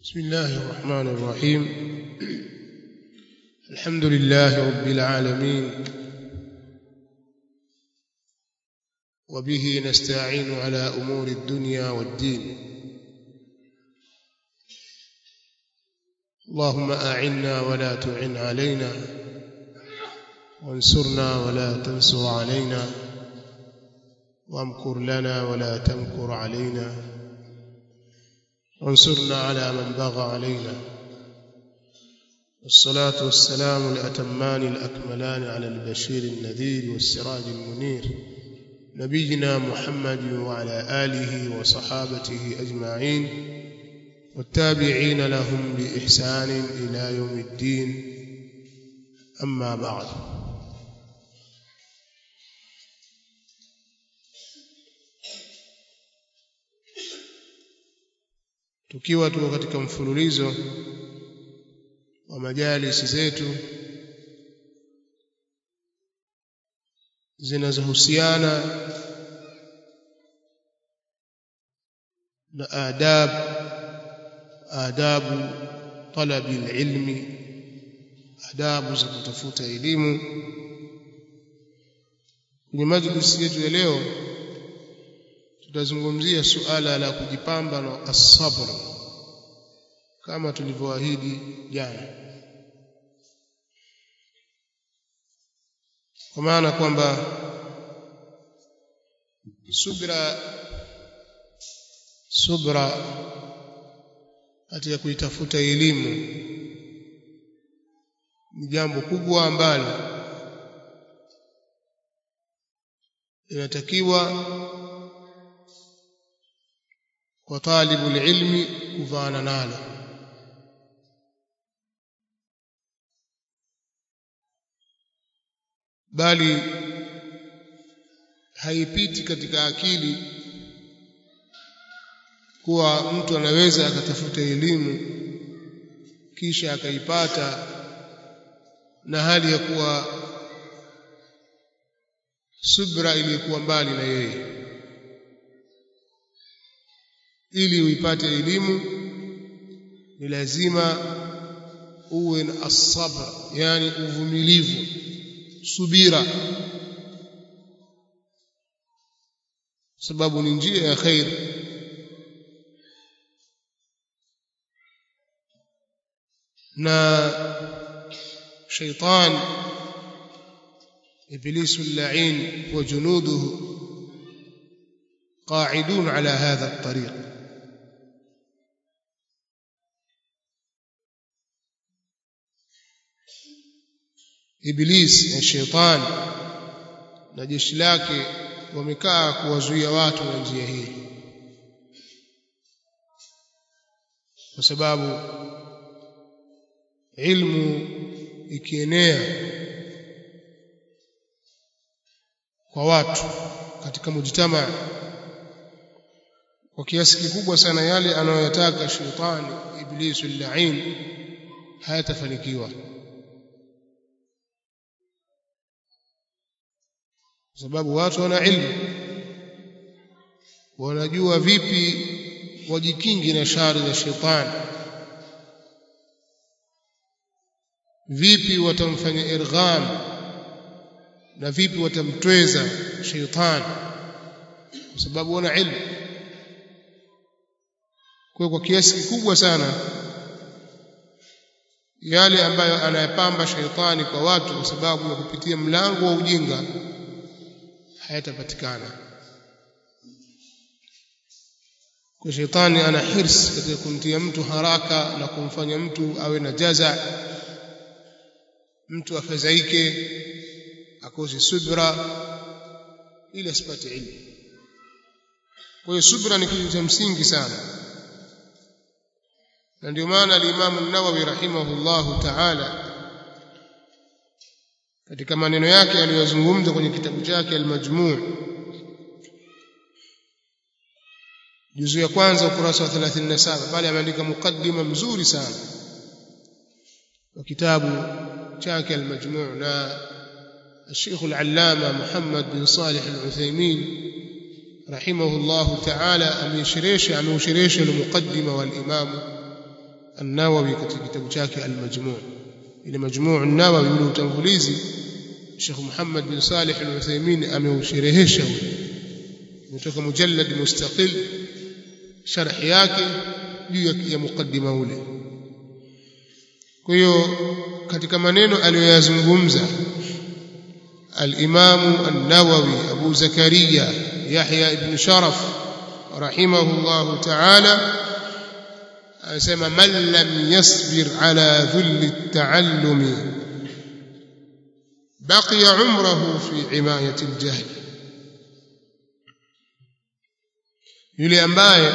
بسم الله الرحمن الرحيم الحمد لله رب العالمين وبه نستعين على امور الدنيا والدين اللهم اعنا ولا تعن علينا وانصرنا ولا تنصر علينا وامكر لنا ولا تمكر علينا وانصرنا على من بغى علينا والصلاة والسلام الأتمان الأكملان على البشير النذير والسراج المنير نبينا محمد وعلى آله وصحابته أجمعين والتابعين لهم بإحسان إلى يوم الدين أما بعد tukiwa tuko katika mfululizo wa majalisi zetu zinazohusiana na adab adabu talabi ilmi adabu za kutafuta elimu kwenye majlisi yetu ya leo tutazungumzia suala la kujipamba na as-sabr kama tulivyoahidi jana kwa maana kwamba subra subra katika kuitafuta elimu ni jambo kubwa ambalo inatakiwa kwa talibu ilmi kuvaana nalo bali haipiti katika akili kuwa mtu anaweza akatafuta elimu kisha akaipata na hali ya kuwa subra iliyokuwa mbali na yeye ili uipate elimu ni lazima uwe na asabr yani uvumilivu subira sababu ni njia ya khair na shaitan iblisu al-la'in wa junuduhu قاعدون على هذا الطريق Iblis na shetani na jeshi lake wamekaa kuwazuia watu na njia hii kwa sababu ilmu ikienea kwa watu katika mujtama kwa kiasi kikubwa sana yale anayoyataka shetani iblisu al-la'in hayatafanikiwa kwa sababu watu wana ilmu wanajua vipi wajikingi na shari za shetani vipi watamfanya irgham na vipi watamtweza shetani kwa sababu wana ilmu kwa kwa kiasi kikubwa sana yale ambayo anayapamba shetani kwa watu kwa sababu ya kupitia mlango wa ujinga hayatapatikana kwa shetani ana hirs katika kumtia mtu haraka na kumfanya mtu awe na jaza mtu afadhaike akose subra ili asipate ilmu kwa hiyo subra ni kitu cha msingi sana na ndio maana al-Imam an-Nawawi rahimahullahu ta'ala katika maneno yake aliyozungumza kwenye kitabu chake al-Majmu' juzu ya kwanza ukurasa wa 37 pale ameandika mukaddima mzuri sana wa kitabu chake al-Majmu' na الشيخ العلامة محمد بن صالح العثيمين رحمه الله تعالى أميشريش أميشريش المقدمة والإمام an-Nawawi katika kitabu chake al-Majmu' ile Majmu' an-Nawawi ule utangulizi Sheikh Muhammad bin Salih al-Uthaymeen ameusherehesha kutoka mujallad mustaqil sharh yake juu ya mukaddima ule kwa hiyo katika maneno aliyoyazungumza al-Imam an-Nawawi Abu Zakaria Yahya ibn Sharaf rahimahullah ta'ala anasema man lam yasbir ala dhulli at-ta'allumi baqiya umruhu fi imayati al-jahl yule ambaye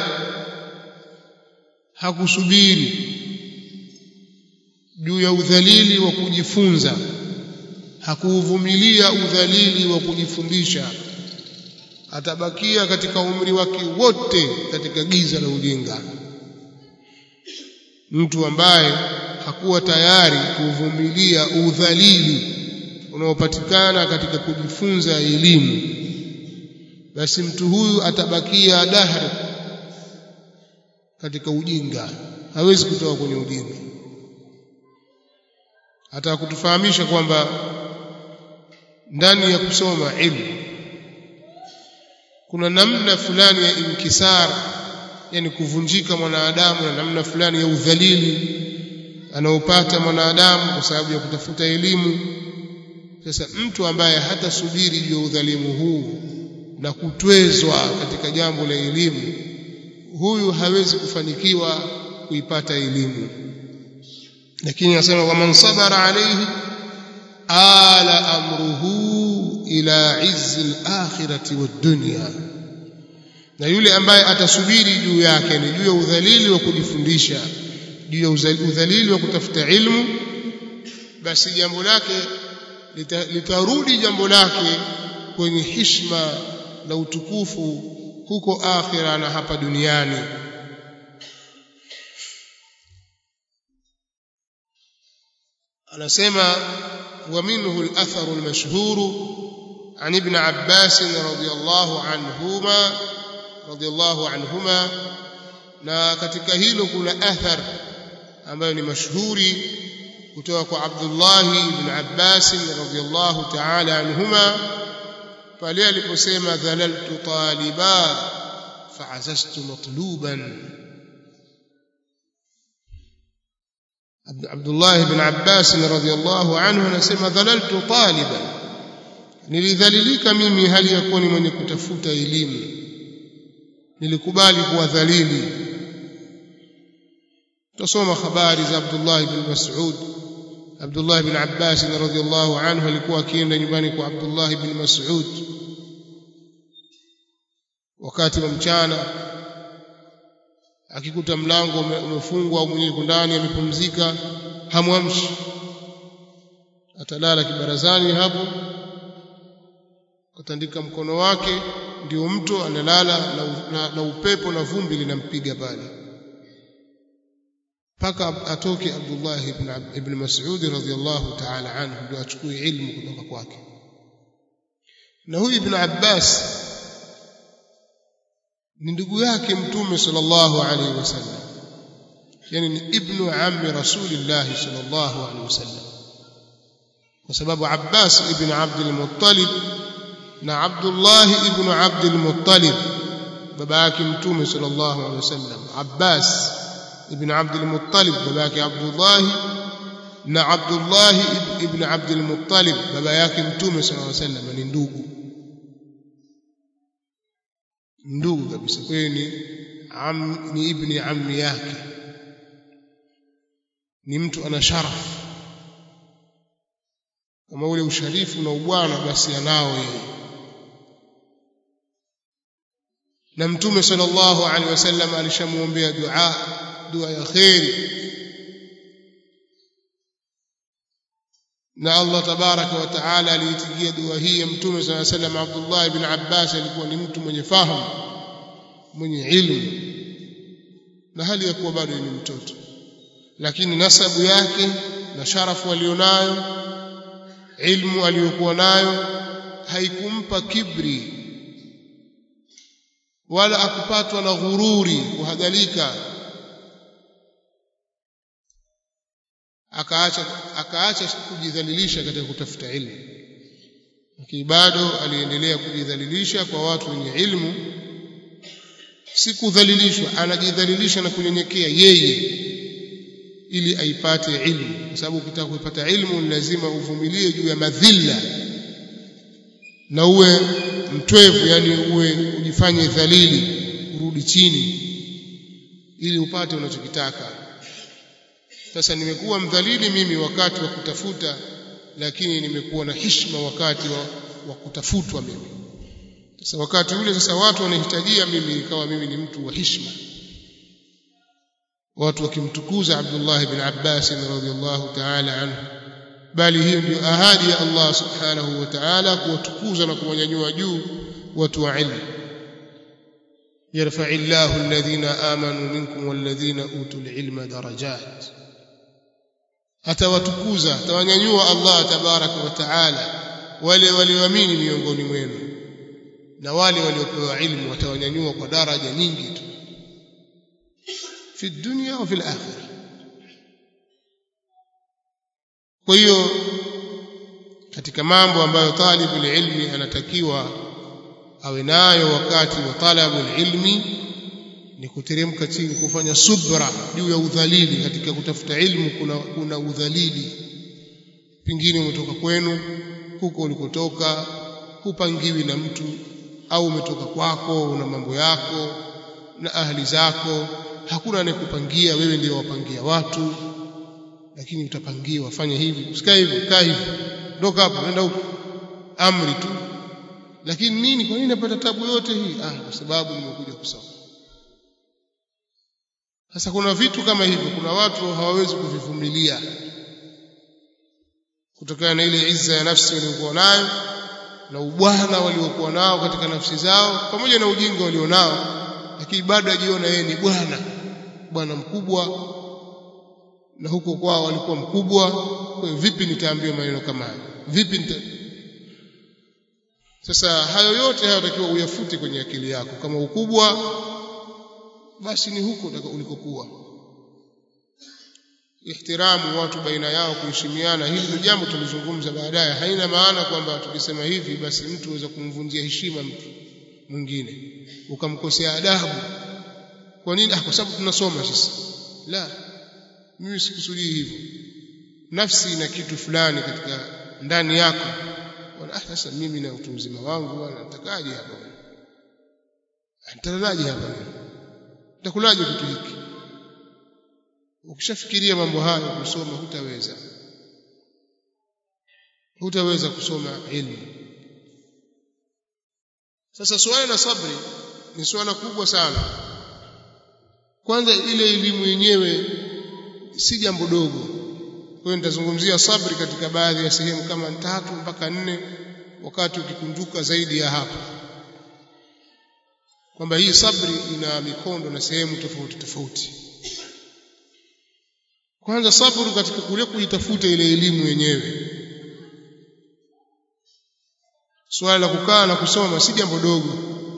hakusubiri juu ya udhalili wa kujifunza hakuuvumilia udhalili wa kujifundisha atabakia katika umri wake wote katika giza la ujinga mtu ambaye hakuwa tayari kuvumilia udhalili unaopatikana katika kujifunza elimu basi mtu huyu atabakia dahri katika ujinga hawezi kutoka kwenye ujinga hata kutufahamisha kwamba ndani ya kusoma ilmu kuna namna fulani ya inkisar yani kuvunjika mwanadamu na namna fulani ya udhalili anaopata mwanadamu kwa sababu ya kutafuta elimu sasa mtu ambaye hatasubiri juu ya udhalimu huu na kutwezwa katika jambo la elimu huyu hawezi kufanikiwa kuipata elimu lakini anasema waman sabara alayhi ala amruhu ila izzi al-akhirati wad-dunya na yule ambaye atasubiri juu yake ni juu ya udhalili wa kujifundisha juu ya udhalili wa kutafuta ilmu basi jambo lake litarudi jambo lake kwenye hishma na utukufu huko akhira na hapa duniani anasema ومنه الأثر المشهور عن ابن عباس رضي الله عنهما رضي الله عنهما na katika hilo kuna athar ambayo ni mashuhuri kutoka kwa Abdullah ibn Abbas radhiyallahu ta'ala anhuma pale aliposema dhalaltu taliba fa'azastu matluban Abdullah ibn Abbas radhiyallahu anhu anasema dhalaltu taliban nilidhalilika mimi hali ya kuwa ni mwenye kutafuta elimu nilikubali kuwa dhalili tusoma habari za Abdullah ibn Mas'ud Abdullah ibn Abbas radhiyallahu anhu alikuwa akienda nyumbani kwa Abdullah ibn Mas'ud wakati wa mchana akikuta mlango umefungwa au mwenyewe ndani amepumzika hamwamshi atalala kibarazani hapo kutandika mkono wake ndio mto analala na, na, na upepo na vumbi linampiga pale mpaka atoke Abdullah ibn, ibn Mas'ud radhiyallahu ta'ala anhu ndio achukue ilmu kutoka kwake na huyu ibn Abbas ni ndugu yake mtume sallallahu alaihi wasallam yani ni ibnu ammi rasulillah sallallahu alaihi wasallam kwa sababu Abbas ibn Abd al-Muttalib na Abdullah ibn Abd al-Muttalib baba yake mtume sallallahu alaihi wasallam Abbas ibn Abd al-Muttalib baba yake Abdullah na Abdullah ibn Abd al-Muttalib baba yake mtume sallallahu alaihi wasallam ni ndugu ndugu kabisa kwa hiyo ni am, ni ibni ammi yake ni mtu ana sharaf kama ule usharifu na ubwana basi anao yeye na mtume sallallahu alaihi wasallam alishamuombea dua dua ya khairi na Allah tabaraka wa taala aliitikia dua hii ya mtume sallallahu alaihi wasallam Abdullah ibn Abbas alikuwa ni mtu mwenye fahamu mwenye ilmu na hali ya kuwa bado ni mtoto lakini nasabu yake na sharafu alionayo ilmu aliyokuwa nayo haikumpa kibri wala akupatwa na ghururi kuhadhalika akaacha akaacha kujidhalilisha katika kutafuta ilmu lakini bado aliendelea kujidhalilisha kwa watu wenye ilmu si kudhalilishwa anajidhalilisha na kunyenyekea yeye ili aipate ilmu kwa sababu ukitaka kuipata ilmu lazima uvumilie juu ya madhila na uwe mtwevu yani uwe ujifanye dhalili urudi chini ili upate unachokitaka sasa nimekuwa mdhalili mimi wakati wa kutafuta lakini nimekuwa na heshima wakati wa, wa kutafutwa mimi sasa wakati ule sasa watu wanahitajia mimi ikawa mimi ni mtu wa heshima watu wakimtukuza Abdullah ibn Abbas radhiyallahu ta'ala anhu bali hiyo ndio ahadi ya Allah subhanahu wa ta'ala kuwatukuza na kuwanyanyua juu watu wa ilmu يرفع الله الذين آمنوا منكم والذين أوتوا العلم درجات atawatukuza atawanyanyua Allah tabaraka wa taala wale walioamini miongoni mwenu na wale waliopewa ilmu watawanyanyua kwa daraja nyingi tu fi dunya wa fil akhirah kwa hiyo katika mambo ambayo talibul ilmi anatakiwa awe nayo wakati wa talabul ilmi ni kuteremka chini kufanya subra juu ya udhalili katika kutafuta ilmu kuna, kuna udhalili pengine umetoka kwenu huko ulikotoka hupangiwi na mtu au umetoka kwako una mambo yako na ahli zako hakuna anayekupangia wewe ndio wapangia watu lakini utapangiwa fanya hivi usikae hivi kaa hivi ndoka hapo nenda huko amri tu lakini nini kwa nini napata tabu yote hii ah kwa sababu nimekuja kusoma sasa kuna vitu kama hivyo kuna watu hawawezi kuvivumilia kutokana na ile izza ya nafsi waliokuwa nayo na ubwana waliokuwa nao katika nafsi zao pamoja na ujinga walionao lakini bado ajiona yeye ni bwana bwana mkubwa na huko kwao walikuwa mkubwa kwa vipi nitaambiwa maneno kama hayo vipi nita... sasa hayo yote hayatakiwa uyafute kwenye akili yako kama ukubwa basi ni huko ulikokuwa ihtiramu watu baina yao kuheshimiana hili ni jambo tulizungumza baadaye haina maana kwamba tukisema hivi basi mtu aweza kumvunjia heshima mtu mwingine ukamkosea adabu kwa nini ah kwa sababu tunasoma sisi la mimi sikusudii hivyo nafsi ina kitu fulani katika ndani yako ah sasa mimi na utu mzima wangu bwana natakaje hapa nitalalaje hapa nitakulaje kitu hiki ukishafikiria mambo hayo kusoma hutaweza hutaweza kusoma ilmu sasa swala la sabri ni swala kubwa sana kwanza ile elimu yenyewe si jambo dogo kwa hiyo nitazungumzia sabri katika baadhi ya sehemu kama tatu mpaka nne wakati ukikunjuka zaidi ya hapo kwamba hii sabri ina mikondo na sehemu tofauti tofauti kwanza sabru katika kule kuitafuta ile elimu yenyewe swala la kukaa na kusoma si jambo dogo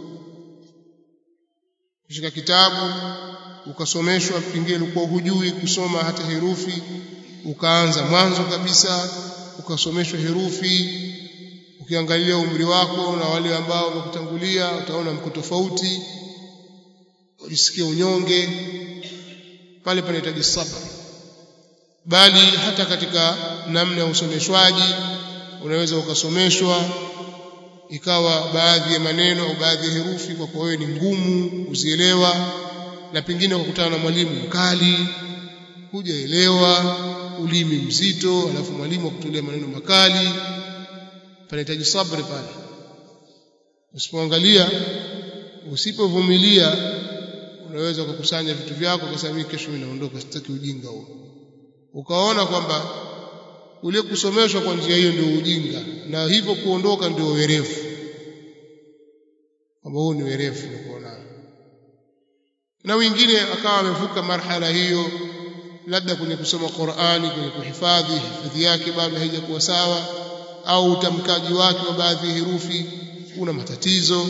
kushika kitabu ukasomeshwa pengine ulikuwa hujui kusoma hata herufi ukaanza mwanzo kabisa ukasomeshwa herufi ukiangalia umri wako na wale ambao wamekutangulia utaona mko tofauti ujisikie unyonge pale panahitaji sabr bali hata katika namna ya usomeshwaji unaweza ukasomeshwa ikawa baadhi ya maneno au baadhi ya herufi kwa wewe ni ngumu kuzielewa na pengine ukakutana na mwalimu mkali hujaelewa ulimi mzito alafu mwalimu akutolea maneno makali panahitaji sabri pale usipoangalia usipovumilia unaweza kukusanya vitu vyako kwa sababu kesho inaondoka sitaki ujinga huo ukaona kwamba ule kusomeshwa kwa njia hiyo ndio ujinga na hivyo kuondoka ndio werevu kwamba huu ni werevu unakuona na wengine akawa amevuka marhala hiyo labda kwenye kusoma Qur'ani kwenye kuhifadhi hifadhi yake bado haijakuwa sawa au utamkaji wake wa baadhi ya herufi una matatizo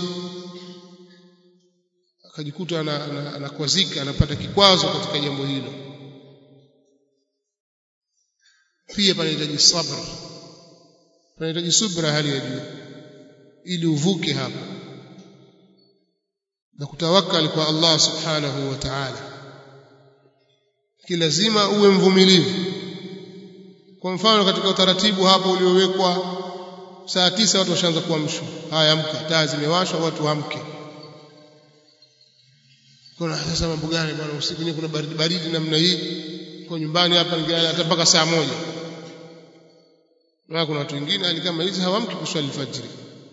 akajikuta anakwazika anapata kikwazo katika jambo hilo pia panahitaji sabr panahitaji subra hali ya juu ili uvuke hapa na kutawakkal kwa Allah subhanahu wa ta'ala kilazima uwe mvumilivu kwa mfano katika utaratibu hapo uliowekwa saa tisa watu washaanza kuamshwa haya amka taa zimewashwa watu amke kuna sasa mambo gani bwana usiku wenyewe kuna baridi baridi namna hii kwa nyumbani hapa ningelala hata mpaka saa moja na kuna watu wengine hali kama hizi hawamki kuswali fajiri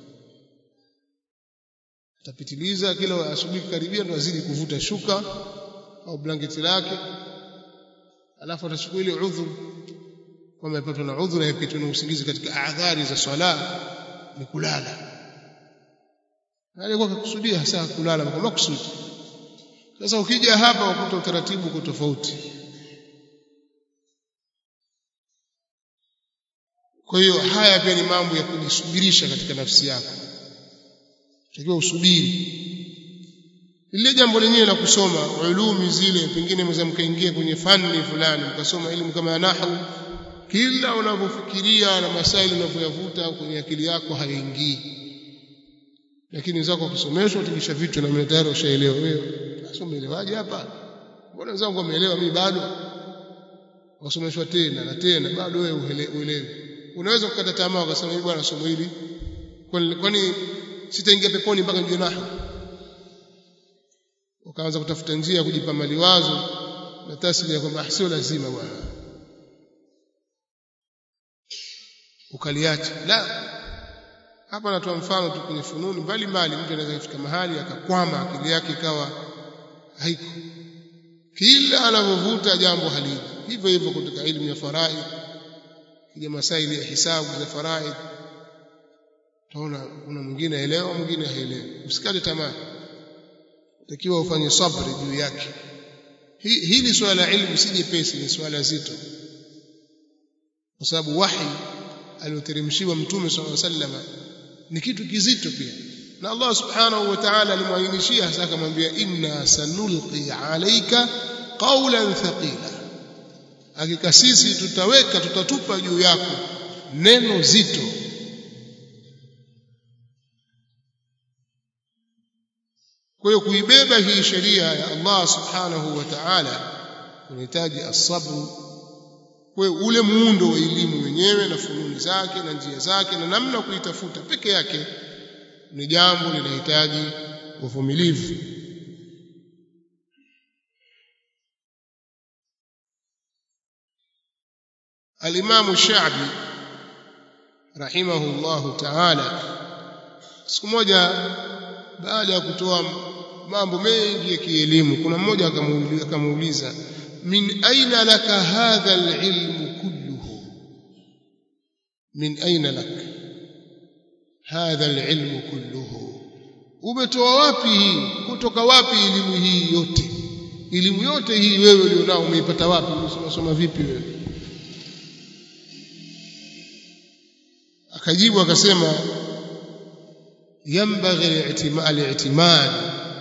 atapitiliza kila asubuhi karibia ndo azidi kuvuta shuka au blanketi lake alafu atachukua ile udhuru kwamba amepatwa na udhuru yapitwa na usingizi katika adhari za swala ni kulala alikuwa akakusudia hasa kulala kwa makusudi sasa ukija hapa wakuta utaratibu uko tofauti kwa hiyo haya pia ni mambo ya kujisubirisha katika nafsi yako takiwa usubiri lile jambo lenyewe la kusoma ulumi zile pengine mweza mkaingia kwenye fani fulani mkasoma elimu kama ya nahwu kila unavyofikiria na masaili unavyoyavuta kwenye akili yako hayaingii lakini wenzako wakisomeshwa tukisha vitu na tayari ushaelewa wewe sasa umeelewaje hapa mbona wenzangu wameelewa mimi bado wasomeshwa tena na tena bado wewe uelewi unaweza kukata tamaa ukasema mimi bwana somo hili kwani sitaingia peponi mpaka nijue nahwu ukaanza kutafuta njia ya kujipa maliwazo na tasbih ya kwamba sio lazima bwana ukaliacha la hapa natoa mfano tu kwenye fununi mbalimbali mtu anaweza kufika mahali akakwama akili yake ikawa haiko kila anavyovuta jambo haliji hivyo hivyo katika elimu ya faraid kija masaili ya hisabu za faraid utaona kuna mwingine aelewa mwingine haelewi usikate tamaa takiwa ufanye sabri juu yake hili swala la ilmu si jepesi ni swala zito kwa sababu wahi alioteremshiwa mtume sallallahu alaihi wasallam ni kitu kizito pia na Allah subhanahu wa ta'ala alimwainishia hasa akamwambia inna sanulqi alayka qawlan thaqila hakika sisi tutaweka tutatupa juu yako neno zito kwa hiyo kuibeba hii sheria ya Allah subhanahu wa ta'ala unahitaji asabru kwa ule muundo wa elimu wenyewe na fununi zake na njia zake na namna kuitafuta peke yake ni jambo linahitaji uvumilivu Al-Imam Sha'bi rahimahullahu ta'ala siku moja baada ya kutoa mambo mengi ya kielimu kuna mmoja akamuuliza min aina laka hadha alilmu kulluhu min aina lak hadha alilmu kulluhu umetoa wapi hii kutoka wapi elimu hii yote elimu yote hii wewe ulionao umeipata wapi umesoma soma vipi wewe akajibu akasema yambaghi al-i'timad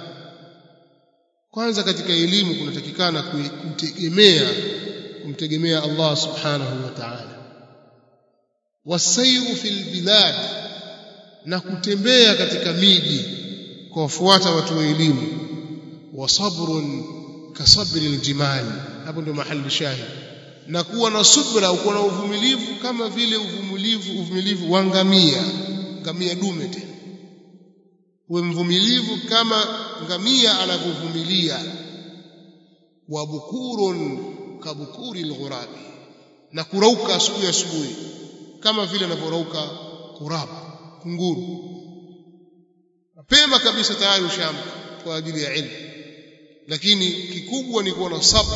kwanza katika elimu kunatakikana kumtegemea kumtegemea Allah subhanahu wa ta'ala wasairu fil bilad na kutembea katika miji kwa wafuata watu wa elimu wa sabrun kasabri aljimal hapo ndio mahali shahid na kuwa na subra kuwa na uvumilivu kama vile uvumilivu uvumilivu wa ngamia ngamia dume tena uwe mvumilivu kama ngamia anavyovumilia wa bukurun kabukuri alghurabi na kurauka asubuhi asubuhi kama vile anavyorauka kurab kunguru mapema kabisa tayari ushamba kwa ajili ya ilmu lakini kikubwa ni kuwa na sabr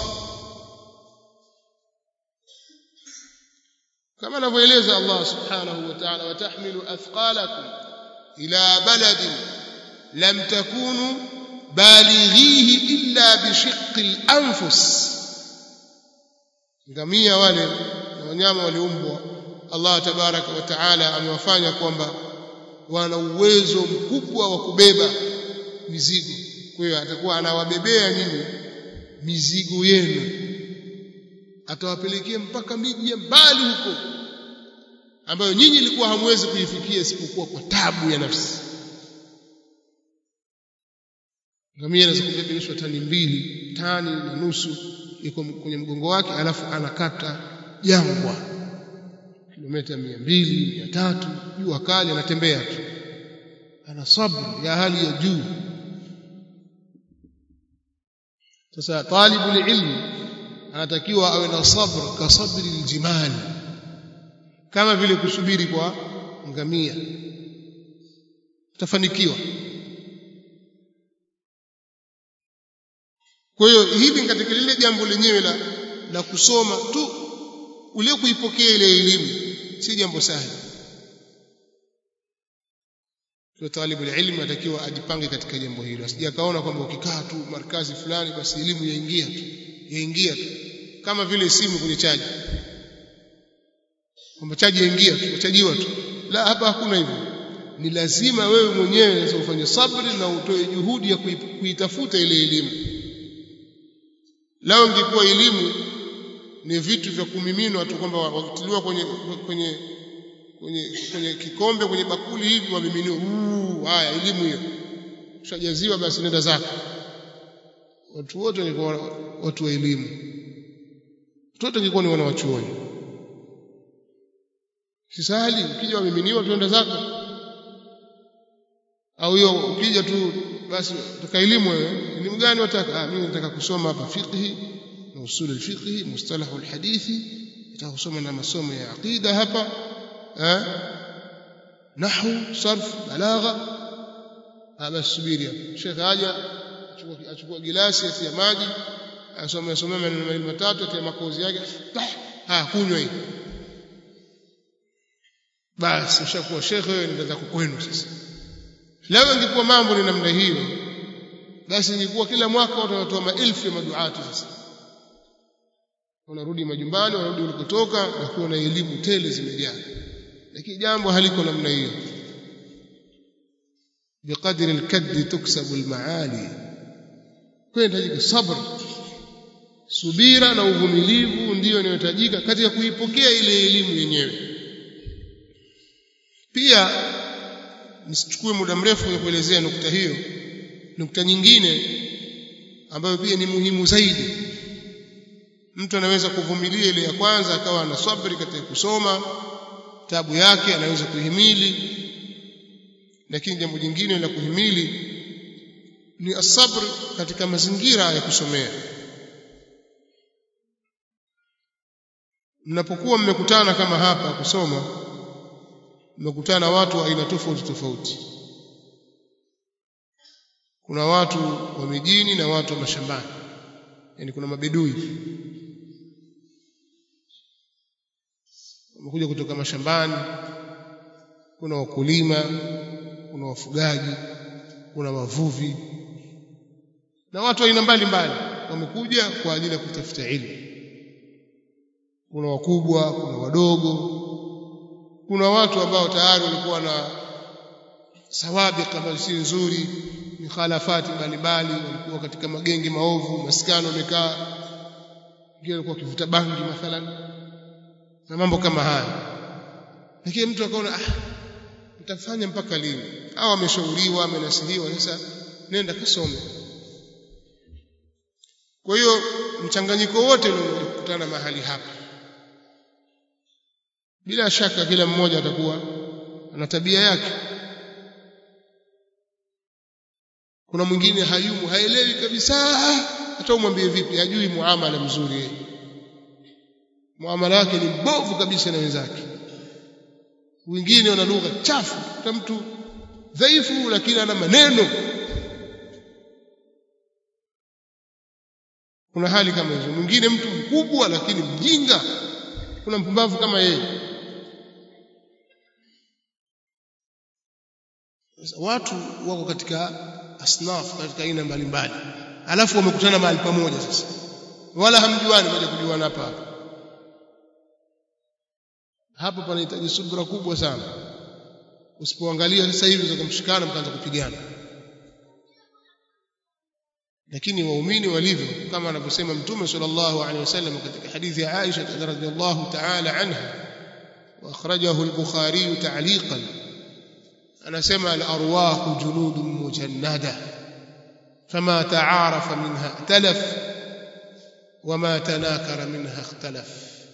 kama anavyoeleza Allah subhanahu wa ta'ala watahmilu athqalakum ila baladin lam takunu balighihi illa bishiqqi al-anfus ngamia wale na wanyama waliumbwa Allah tabaraka wa taala amewafanya kwamba wana uwezo mkubwa wa kubeba mizigo kwa hiyo atakuwa anawabebea nyinyi mizigo yenu atawapelekea mpaka miji ya mbali huko ambayo nyinyi ilikuwa hamwezi kuifikia isipokuwa kwa tabu ya nafsi ngamia anaweza kubebeshwa tani mbili tani na nusu iko kwenye mgongo wake alafu anakata jangwa kilomita mia mbili mia tatu jua kali anatembea tu ana sabr ya hali ya juu sasa talibu ilmi anatakiwa awe na sabr ka sabri aljimali kama vile kusubiri kwa ngamia utafanikiwa kwa hiyo hivi katika lile jambo lenyewe la, la kusoma tu ule kuipokea ile elimu si jambo sahihi kwa talibu ilmu atakiwa ajipange katika jambo hilo asije akaona kwamba ukikaa tu markazi fulani basi elimu yaingia tu yaingia tu kama vile simu kwenye chaji kwamba chaji yaingia tu chajiwa tu la hapa hakuna hivyo ni lazima wewe mwenyewe sasa ufanye sabri na utoe juhudi ya kuitafuta ile elimu lao ingekuwa elimu ni vitu vya kumiminwa tu kwamba wakitiliwa kwenye kwenye kwenye kwenye kikombe kwenye bakuli hivi wamiminiwa haya elimu hiyo ushajaziwa basi nenda zako watu wote walikuwa watu wa elimu wote walikuwa ni wanawachuoni sisali ukija wamiminiwa tuenda zako au hiyo ukija tu basi utaka elimu wewe elimu gani wataka ah mimi nataka kusoma hapa fiqhi na usul alfiqhi mustalahu alhadithi nataka kusoma na masomo ya aqida hapa eh nahwu sarf balagha basi subiri hapo shekh aja achukua achukua gilasi ya maji asome asome maneno mawili matatu atia makozi yake ah kunywa hii basi ushakuwa shekhe wewe ndio zako kwenu sasa leo ingekuwa mambo ni namna hiyo basi ingekuwa kila mwaka watu wanatoa maelfu ya maduati sasa wanarudi majumbani wanarudi walikotoka wakiwa na elimu tele zimejaa lakini jambo haliko namna hiyo بقدر الكد تكسب المعالي kwenda sabr subira na uvumilivu ndiyo inayohitajika katika kuipokea ile elimu yenyewe pia nisichukue muda mrefu kwenye kuelezea nukta hiyo nukta nyingine ambayo pia ni muhimu zaidi mtu anaweza kuvumilia ile ya kwanza akawa na sabri katika kusoma tabu yake anaweza kuhimili lakini jambo jingine la kuhimili ni asabr katika mazingira ya kusomea mnapokuwa mmekutana kama hapa kusoma mmekutana watu wa aina tofauti tofauti kuna watu wa mijini na watu wa mashambani yani kuna mabedui wamekuja kutoka mashambani kuna wakulima kuna wafugaji kuna wavuvi na watu aina mbalimbali wamekuja kwa ajili ya kutafuta elimu kuna wakubwa kuna wadogo kuna watu ambao tayari walikuwa na sawabi kama si nzuri mikhalafati mbalimbali walikuwa katika magenge maovu maskano wamekaa wengine walikuwa wakivuta bangi mathalan na mambo kama haya lakini mtu akaona ah nitafanya mpaka lini au ameshauriwa amenasihiwa sasa nenda kasome kwa hiyo mchanganyiko wote ulikutana mahali hapa bila shaka kila mmoja atakuwa ana tabia yake kuna mwingine hayumu haelewi kabisa hata umwambie vipi hajui muamala mzuri yeye muamala wake ni mbovu kabisa na wenzake wengine wana lugha chafu hata mtu dhaifu lakini ana maneno kuna hali kama hizo mwingine mtu mkubwa lakini mjinga kuna mpumbavu kama yeye watu wako katika asnaf katika aina mbalimbali alafu wamekutana mahali pamoja sasa wala hamjuani moja kujuana hapa hapa hapo panahitaji subra kubwa sana usipoangalia sasa hivi unaweza kumshikana mkaanza kupigana lakini waumini walivyo kama anavyosema mtume sallallahu alaihi wasallam katika hadithi ya Aisha radhiallahu ta'ala anha واخرجه البخاري تعليقا anasema al-arwah junudun mujannada fama ta'arafa minha talaf wama tanakara minha ikhtalaf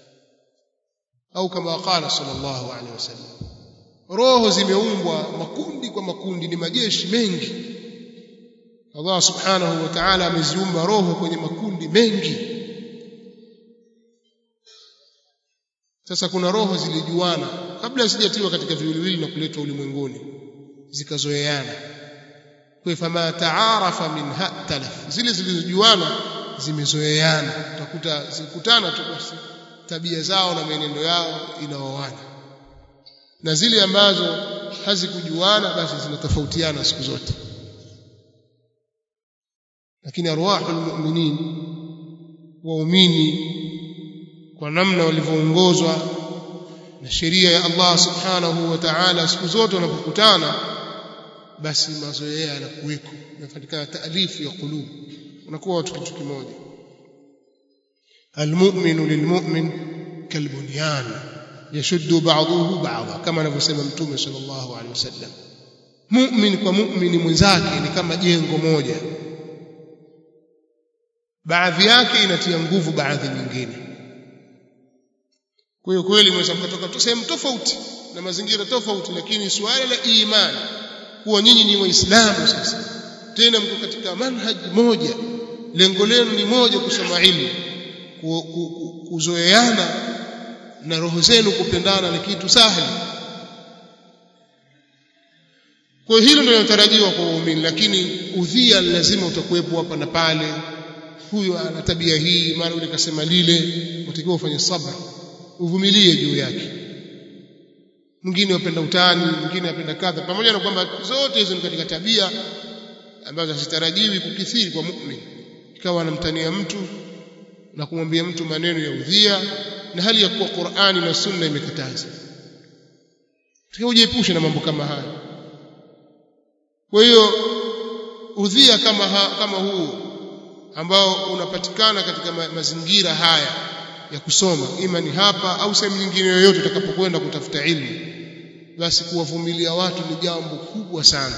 au kama qala sallallahu alaihi wasallam roho zimeumbwa makundi kwa makundi ni majeshi mengi Allah subhanahu wa ta'ala ameziumba roho kwenye makundi mengi sasa kuna roho zilijuana kabla hazijatiwa katika viwiliwili na kuletwa ulimwenguni zikazoeana kwa fama taarafa minha talaf zile zilizojuana zimezoeana utakuta zikutana tu basi tabia zao na mienendo yao inaoana na zile ambazo hazikujuana basi zinatofautiana siku zote lakini arwahul mu'minin waumini kwa namna walivyoongozwa na sheria ya Allah subhanahu wa ta'ala siku zote wanapokutana basi mazoea yanakuweko inafatikana taalifu ya qulub unakuwa watu kitu kimoja almu'minu lilmu'min kalbunyan yashuddu ba'dahu ba'dha kama anavyosema mtume sallallahu alaihi wasallam mu'min kwa mu'mini mwenzake ni kama jengo moja baadhi yake inatia nguvu baadhi nyingine kwa hiyo kweli mweza mkatoka tu sehemu tofauti na mazingira tofauti lakini suala la imani kuwa nyinyi ni waislamu sasa tena mko katika manhaji moja lengo lenu ni moja kusoma ilmu kuzoeana na roho zenu kupendana ni kitu sahali kwa hilo ndio linatarajiwa kwa waumini lakini udhia lazima utakuwepo hapa na pale huyo ana tabia hii mara yule kasema lile utakiwa ufanye sabra uvumilie juu yake mwingine apenda utani mwingine apenda kadha pamoja na kwamba zote hizo ni katika tabia ambazo hazitarajiwi kukithiri kwa mu'min ikawa anamtania mtu na kumwambia mtu maneno ya udhia na hali ya kuwa Qur'ani na Sunna imekataza tukiwa ujiepushe na mambo kama haya kwa hiyo udhia kama ha, kama huu ambao unapatikana katika ma, mazingira haya ya kusoma ima ni hapa au sehemu nyingine yoyote utakapokwenda kutafuta ilmu basi kuwavumilia watu ni jambo kubwa sana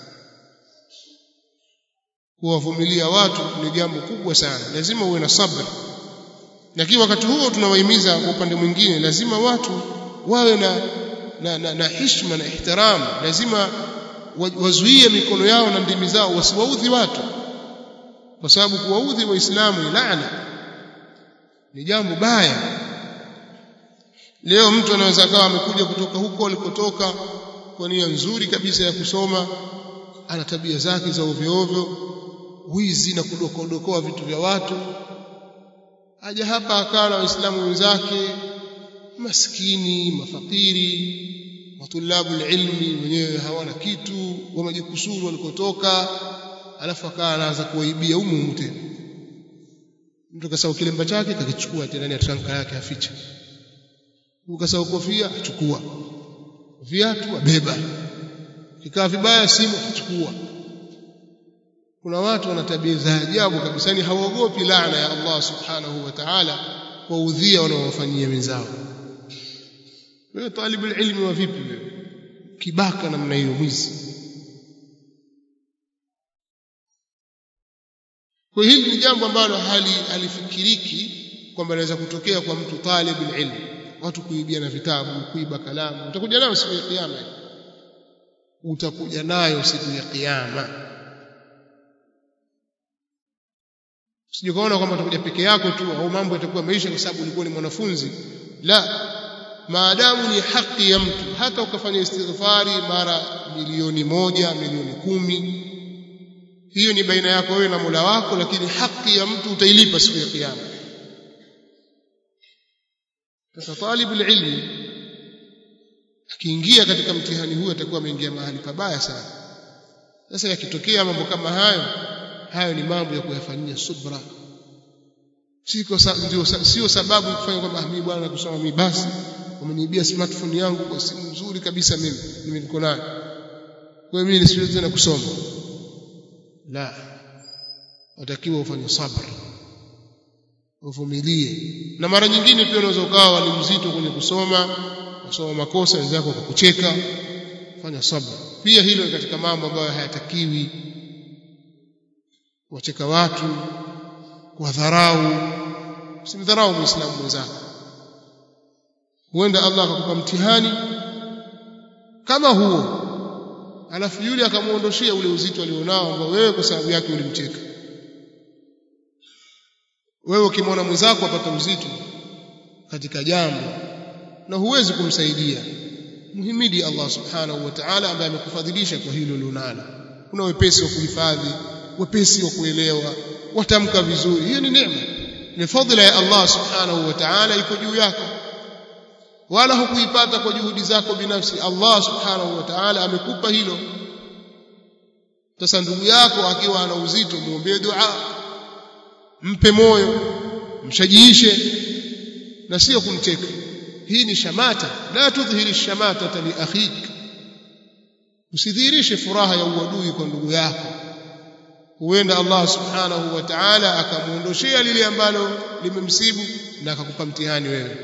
kuwavumilia watu ni jambo kubwa sana lazima uwe na sabr lakini wakati huo tunawahimiza kwa upande mwingine lazima watu wawe na na, na, na heshima na ihtiram lazima wazuie mikono yao na ndimi zao wasiwaudhi watu kwa sababu kuwaudhi waislamu ni laana ni jambo baya leo mtu anaweza akawa amekuja kutoka huko alikotoka kwa nia nzuri kabisa ya kusoma ana tabia zake za ovyo ovyo wizi na kudokodokoa vitu vya watu aja hapa akaa na waislamu wenzake maskini mafakiri matulabu ilmi wenyewe hawana kitu wamejikusuru walikotoka alafu akaa anaanza kuwaibia humu humu tena mtu kasahau kilemba chake kakichukua tena ndani ya tranka yake aficha ukasahau kofia achukua viatu abeba kikaa vibaya simu achukua kuna watu wana tabia za ajabu kabisa ni hawaogopi laana ya Allah subhanahu wa ta'ala kwa udhia wanaowafanyia wenzao wewe talibu ilmi wa vipi wewe kibaka namna hiyo mwizi kwa hili ni jambo ambalo hali halifikiriki kwamba inaweza kutokea kwa mtu talib ilmi watu kuibia na vitabu kuiba kalamu utakuja nayo siku ya kiyama utakuja nayo siku ya kiyama usije kuona kwamba utakuja peke yako tu au mambo yatakuwa maisha kwa sababu ulikuwa ni mwanafunzi la maadamu ni haki ya mtu hata ukafanya istighfari mara milioni moja milioni kumi hiyo ni baina yako wewe na Mola wako lakini haki ya mtu utailipa siku ya kiyama sasa talibu ilmi akiingia katika mtihani huu atakuwa ameingia mahali pabaya sana sasa yakitokea mambo kama hayo hayo ni mambo ya kuyafanyia subra siko ndio sio sababu kufanya kwamba mimi bwana nakusoma mimi basi wameniibia smartphone yangu kwa simu nzuri kabisa mimi mimi niko nayo kwa hiyo mimi nisiwezi tena kusoma la watakiwa ufanye sabr uvumilie na mara nyingine pia unaweza ukawa ni mzito kwenye kusoma kusoma makosa wenzako kukucheka fanya sabr pia hilo ni katika mambo ambayo hayatakiwi wacheka watu kuwadharau usimdharau muislamu mwenzako huenda Allah akakupa mtihani kama huo alafu yule akamuondoshia ule uzito alionao ambao wewe kwa sababu yake ulimcheka wewe ukimwona mwenzako apata uzito katika jambo na huwezi kumsaidia muhimidi Allah subhanahu wa ta'ala ambaye amekufadhilisha kwa hilo ulilonalo kuna wepesi wa kuhifadhi wepesi wa kuelewa watamka vizuri hiyo ni neema ni fadhila ya Allah subhanahu wa ta'ala iko juu yako wala hukuipata kwa juhudi zako binafsi Allah subhanahu wa ta'ala amekupa hilo sasa ndugu yako akiwa ana uzito muombee dua mpe moyo mshajiishe na sio kumcheka hii ni shamata la tudhhiri shamata li akhik usidhihirishe furaha ya uadui kwa ndugu yako huenda Allah subhanahu wa ta'ala akamuondoshea lile ambalo limemsibu na akakupa mtihani wewe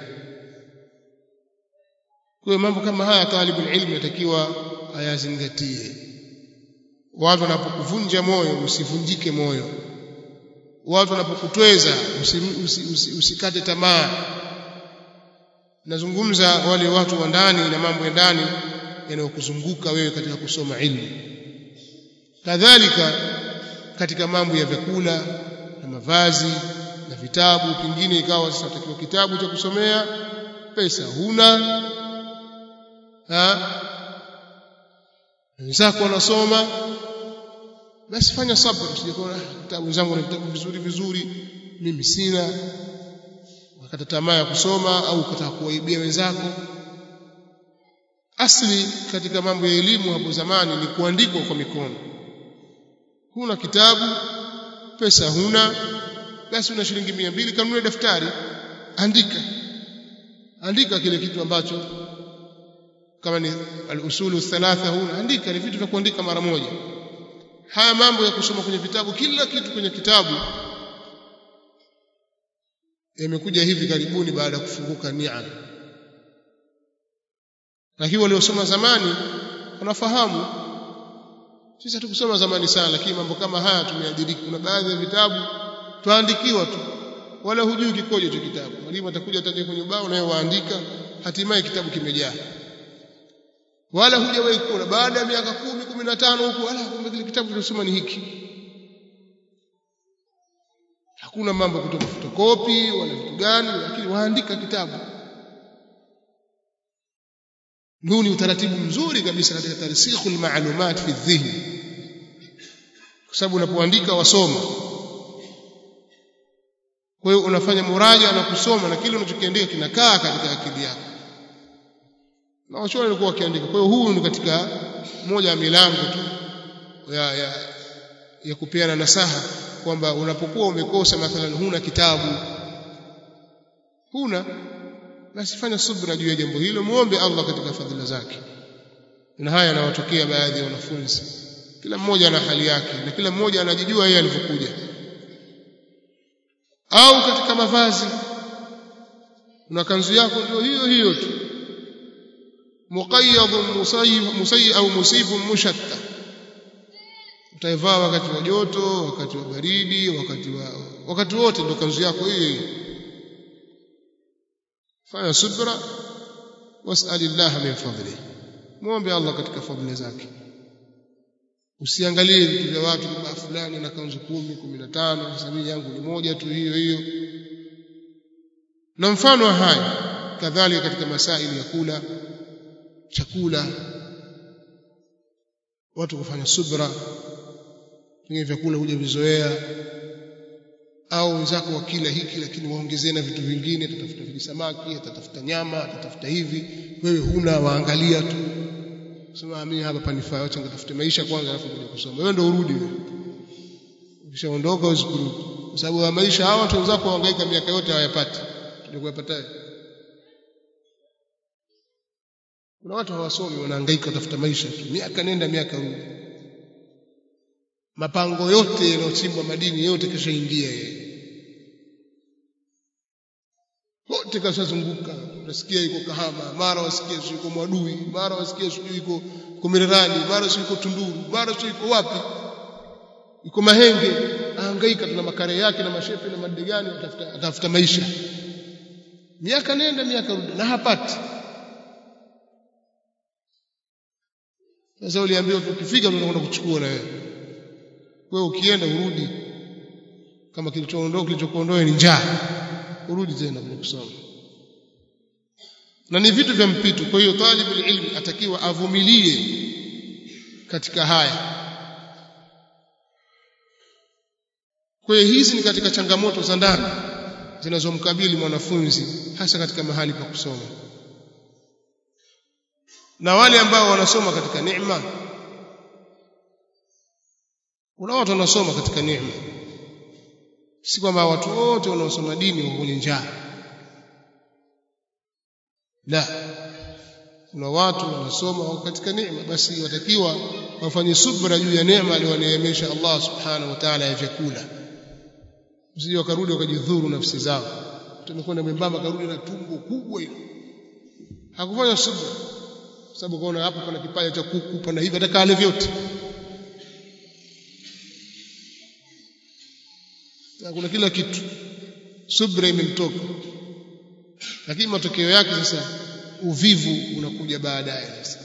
kwa mambo kama haya talibul ilmi yatakiwa ayazingatie watu wanapokuvunja moyo usivunjike moyo watu wanapokutweza usikate usi, usi, usi tamaa nazungumza wale watu wa ndani na mambo ya ndani yanayokuzunguka wewe katika kusoma ilmu kadhalika katika mambo ya vyakula na mavazi na vitabu pengine ikawa sasa utakiwa kitabu cha kusomea pesa huna ha wenzako wanasoma basi fanya sabr usijikona vitabu zangu ni vitabu vizuri vizuri mimi sina wakata tamaa ya kusoma au ukataka kuwaibia wenzako asli katika mambo ya elimu hapo zamani ni kuandikwa kwa mikono huna kitabu pesa huna basi una shilingi mia mbili kanunue daftari andika andika kile kitu ambacho kama ni al-usulu thalatha huna andika ni vitu vya kuandika mara moja haya mambo ya kusoma kwenye vitabu kila kitu kwenye kitabu yamekuja hivi karibuni baada ya kufunguka nia lakini waliosoma zamani wanafahamu sisi hatukusoma zamani sana lakini mambo kama haya tumeadiriki kuna baadhi ya vitabu twaandikiwa tu wala hujui kikoje cha kitabu mwalimu atakuja ataje kwenye ubao naye waandika hatimaye kitabu kimejaa wala hujawahi kuona baada ya miaka kumi kumi na tano huku ala kumbe kile kitabu tunasoma ni hiki hakuna mambo ya kutoka fotokopi wala vitu gani lakini waandika kitabu huu ni utaratibu mzuri kabisa katika tarsikhu almalumat fi dhihni kwa sababu unapoandika wasoma kwa hiyo unafanya muraja na kusoma na kile unachokiandika kinakaa katika akili yako na wachora walikuwa wakiandika kwa hiyo huu ni katika moja ya milango tu ya, ya, ya kupeana nasaha kwamba unapokuwa umekosa mathalan huna kitabu huna basi fanya subra juu ya jambo hilo muombe Allah katika fadhila zake na haya yanawatokea baadhi ya wanafunzi kila mmoja ana hali yake na kila mmoja anajijua yeye alivyokuja au katika mavazi una kanzu yako ndio hiyo hiyo tu muqayyadun musayyib musayyi au musifun mushatta utaivaa wakati wa joto wakati wa baridi wakati wa wakati wote ndio kanzu yako hiyo hiyo fanya subra was'alillah min fadlihi muombe Allah katika fadhila zake usiangalie vitu vya watu kama fulani na kanzu kumi kumi na tano sasa mimi yangu ni moja tu hiyo hiyo na mfano wa haya kadhalika katika masaili ya kula chakula watu kufanya subra pengine vyakula huja vizoea au wenzako wakila hiki lakini waongezee na vitu vingine atatafuta vijisamaki atatafuta nyama atatafuta hivi wewe huna waangalia tu sema mimi hapa panifaa acha ngatafute maisha kwanza alafu kuja kusoma wewe ndio urudi wewe ukishaondoka uwezi kurudi kwa sababu maisha hawa watu wenzako wahangaika miaka yote hawayapati tulikuwapataje kuna watu hawasomi wanahangaika kutafuta maisha tu miaka nenda miaka rudi mapango yote yanayochimbwa madini yote kishaingia yeye wote kashazunguka unasikia yuko Kahama mara wasikia sio yuko Mwadui mara wasikia sio yuko Kumirerani mara sio yuko Tunduru mara sio yuko wapi yuko Mahenge ahangaika tuna makare yake na mashefe na madegani atafuta atafuta maisha miaka nenda miaka rudi na hapati sasa uliambiwa ukifika tunakwenda kuchukua na wewe wewe ukienda urudi kama kilichoondoka kilichokuondoa ni njaa urudi tena kwenye kusoma na ni vitu vya mpito kwa hiyo talibul ilmi atakiwa avumilie katika haya kwa hiyo hizi ni katika changamoto za ndani zinazomkabili mwanafunzi hasa katika mahali pa kusoma na wale ambao wanasoma katika neema kuna watu wanasoma katika neema si kwamba watu wote wanaosoma dini wako kwenye njaa la kuna watu wanasoma wako katika neema basi watakiwa wafanye subra juu ya neema aliyowaneemesha Allah subhanahu wa ta'ala ya vyakula usije wakarudi wakajidhuru nafsi zao tumekwenda mwembamba karudi na tumbo kubwa hilo hakufanya subra sababu kaona hapo pana kipaja cha kuku pana hivi hata kale vyote na kuna kila kitu subra imemtoka lakini matokeo yake sasa uvivu unakuja baadaye sasa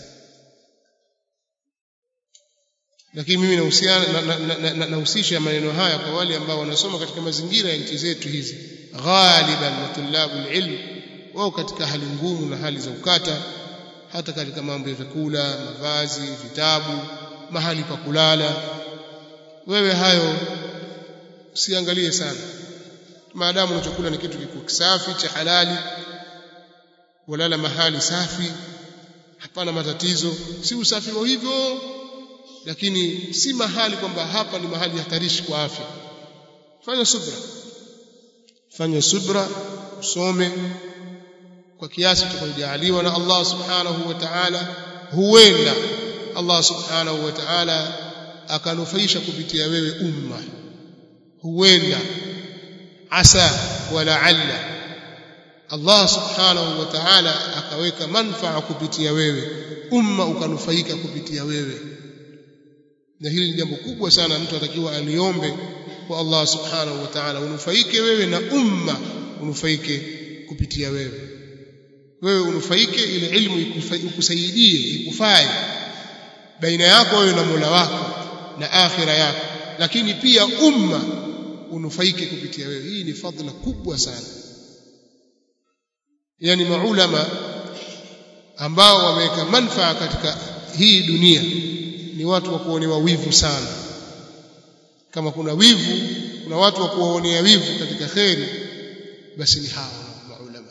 lakini mimi nahusiana nahusisha na, na, na, maneno haya kwa wale ambao wanasoma katika mazingira ya nchi zetu hizi ghaliban na tulabu ilm wao katika hali ngumu na hali za ukata hata katika mambo ya vyakula mavazi vitabu mahali pa kulala wewe hayo usiangalie sana maadamu unachokula ni kitu kiko kisafi cha halali walala mahali safi hapana matatizo si usafi wa hivyo lakini si mahali kwamba hapa ni mahali hatarishi kwa afya fanya subra fanya subra usome kwa kiasi tutakachojaliwa na Allah subhanahu wa ta'ala huenda Allah subhanahu wa ta'ala akanufaisha kupitia wewe umma huenda asa wala alla Allah subhanahu wa ta'ala akaweka manfaa kupitia wewe umma ukanufaika kupitia wewe na hili ni jambo kubwa sana mtu atakiwa aliombe kwa Allah subhanahu wa ta'ala unufaike wewe na umma unufaike kupitia wewe wewe unufaike ile ilmu ikusaidie ikufae baina yako wewe na Mola wako na akhira yako lakini pia umma unufaike kupitia wewe hii ni fadhila kubwa sana yani maulama ambao wameweka manfaa katika hii dunia ni watu wa kuonewa wivu sana kama kuna wivu kuna watu wa kuwaonea wivu katika kheri basi ni hawa maulama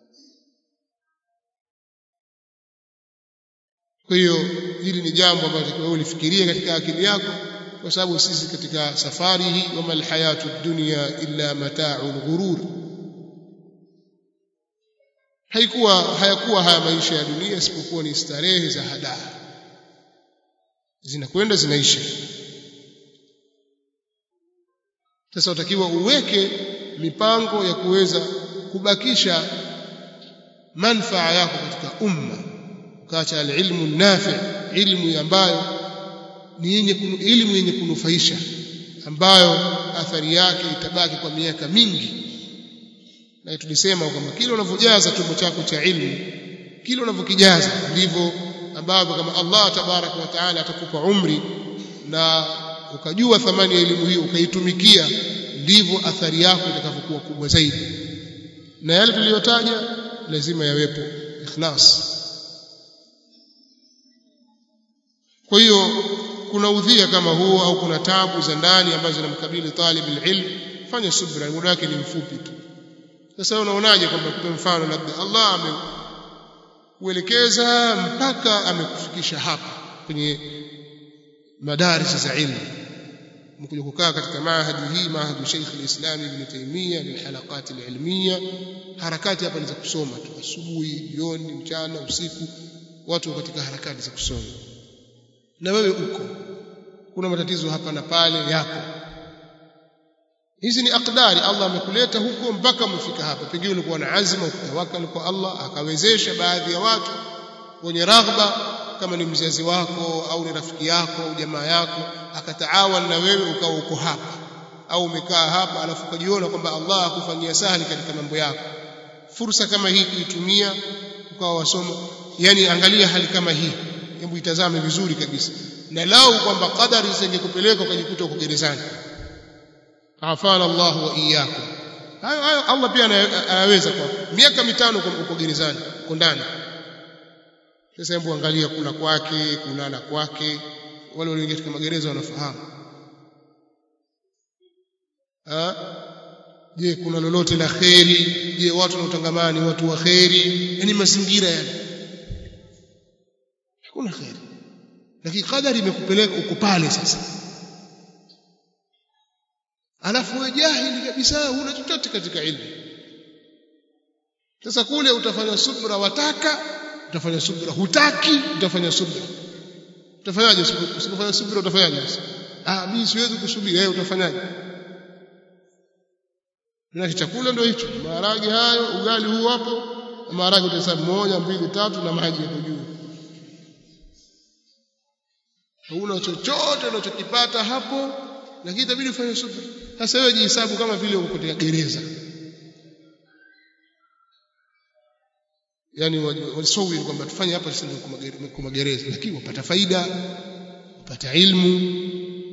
kwa hiyo hili ni jambo ambalo takiwa ulifikirie katika akili yako kwa sababu sisi katika safari hii wama alhayatu dunya illa mata'ul ghurur haikuwa hayakuwa haya maisha ya dunia isipokuwa ni starehe za hadaa zinakwenda zinaisha sasa utakiwa uweke mipango ya kuweza kubakisha manfaa yako katika umma ukaacha alilmu nafi ilmu ambayo ni yenye elimu yenye kunufaisha ambayo athari yake itabaki kwa miaka mingi na tulisema kwamba kile unavyojaza tumbo chako cha ilmu kile unavyokijaza ndivyo ambavyo kama Allah tabaraka wa taala atakupa umri na ukajua thamani ya elimu hiyo ukaitumikia ndivyo athari yako itakavyokuwa kubwa zaidi na yale tuliyotaja lazima yawepo ikhlas kwa hiyo kuna udhia kama huo au kuna tabu za ndani ambazo zinamkabili talib ilm fanya subra muda wake ni mfupi tu sasa unaonaje kwamba kupe mfano labda Allah ameuelekeza mpaka amekufikisha hapa kwenye madaris za ilmu mkuja kukaa katika maahadi hii maahadi Sheikh al-Islam Ibn Taymiyyah lilhalaqat al-ilmiyya harakati hapa ni za kusoma tu asubuhi jioni mchana usiku watu katika harakati za kusoma na wewe uko kuna matatizo hapa na pale yako hizi ni akdari Allah amekuleta huko mpaka umefika hapa pengine ulikuwa na azma ukatawakal kwa Allah akawezesha baadhi ya watu wenye raghba kama ni mzazi wako au ni rafiki yako au jamaa yako akataawan na wewe ukawa uko hapa au umekaa hapa alafu ukajiona kwamba Allah akufanyia sahali katika mambo yako fursa kama hii kuitumia ukawa wasoma yani angalia hali kama hii hebu itazame vizuri kabisa na lau kwamba qadari zingekupeleka ukajikuta uko gerezani afana Allah wa iyyakum hayo hayo Allah pia anaweza kwa miaka mitano uko gerezani uko ndani sasa hebu angalia kula kwake kulala kwake wale walioingia katika magereza wanafahamu ah je kuna lolote la kheri je watu wanaotangamana ni watu wa kheri yani mazingira yale hakuna kheri lakini kadari imekupeleka uko pale sasa alafu wewe jahili kabisa huna chochote katika ilmu sasa kule utafanya subra wataka utafanya subra hutaki utafanya subra utafanyaje usipofanya subra utafanyaje ah mimi siwezi kusubiri wewe utafanyaje na chakula ndio hicho maharage hayo ugali huu hapo maharage utahesabu moja mbili tatu na maji yako juu huna chochote unachokipata hapo lakini itabidi ufanye subra sasa wewe jihesabu kama vile uko katika gereza yani wasawiri kwamba tufanye hapa sisi kwa magereza lakini wapata faida wapata ilmu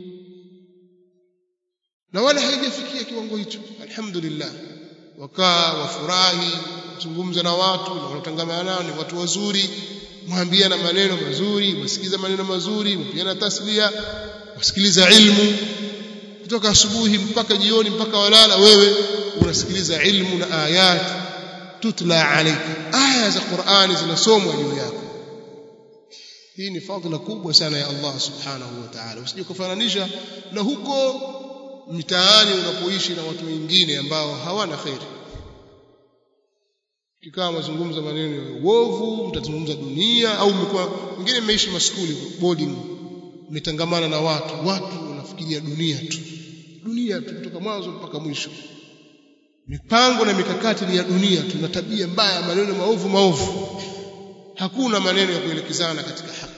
na wala haijafikia kiwango hicho alhamdulillah wakaa wafurahi zungumza na watu na wanatangamana nao ni watu wazuri mwambia na maneno mazuri wasikiza maneno mazuri mpiana tasbia wasikiliza ilmu kutoka asubuhi mpaka jioni mpaka walala wewe unasikiliza ilmu na ayat tutla alayka aya za Qur'ani zinasomwa juu yako hii ni fadhila kubwa sana ya Allah subhanahu wa ta'ala usije kufananisha na huko mitaani unapoishi na watu wengine ambao hawana khairi kikawa mazungumzo maneno ya uovu mtazungumza dunia au mlikuwa wengine mmeishi maskuli boarding mmetangamana na watu watu wanafikiria dunia tu dunia tu kutoka mwanzo mpaka mwisho mipango na mikakati ni ya dunia tu na tabia mbaya maneno maovu maovu hakuna maneno ya kuelekezana katika haki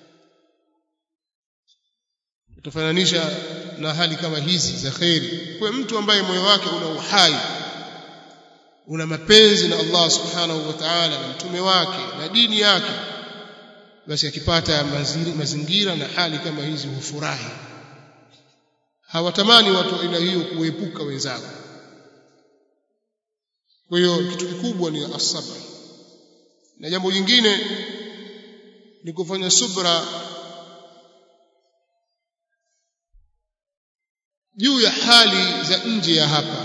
utafananisha na hali kama hizi za kheri kwa mtu ambaye moyo wake una uhai una mapenzi na Allah subhanahu wa ta'ala na mtume wake na dini yake basi akipata mazingira na hali kama hizi hufurahi hawatamani watu aina hiyo kuepuka wenzao kwa hiyo kitu kikubwa ni asabr na jambo jingine ni kufanya subra juu ya hali za nje ya hapa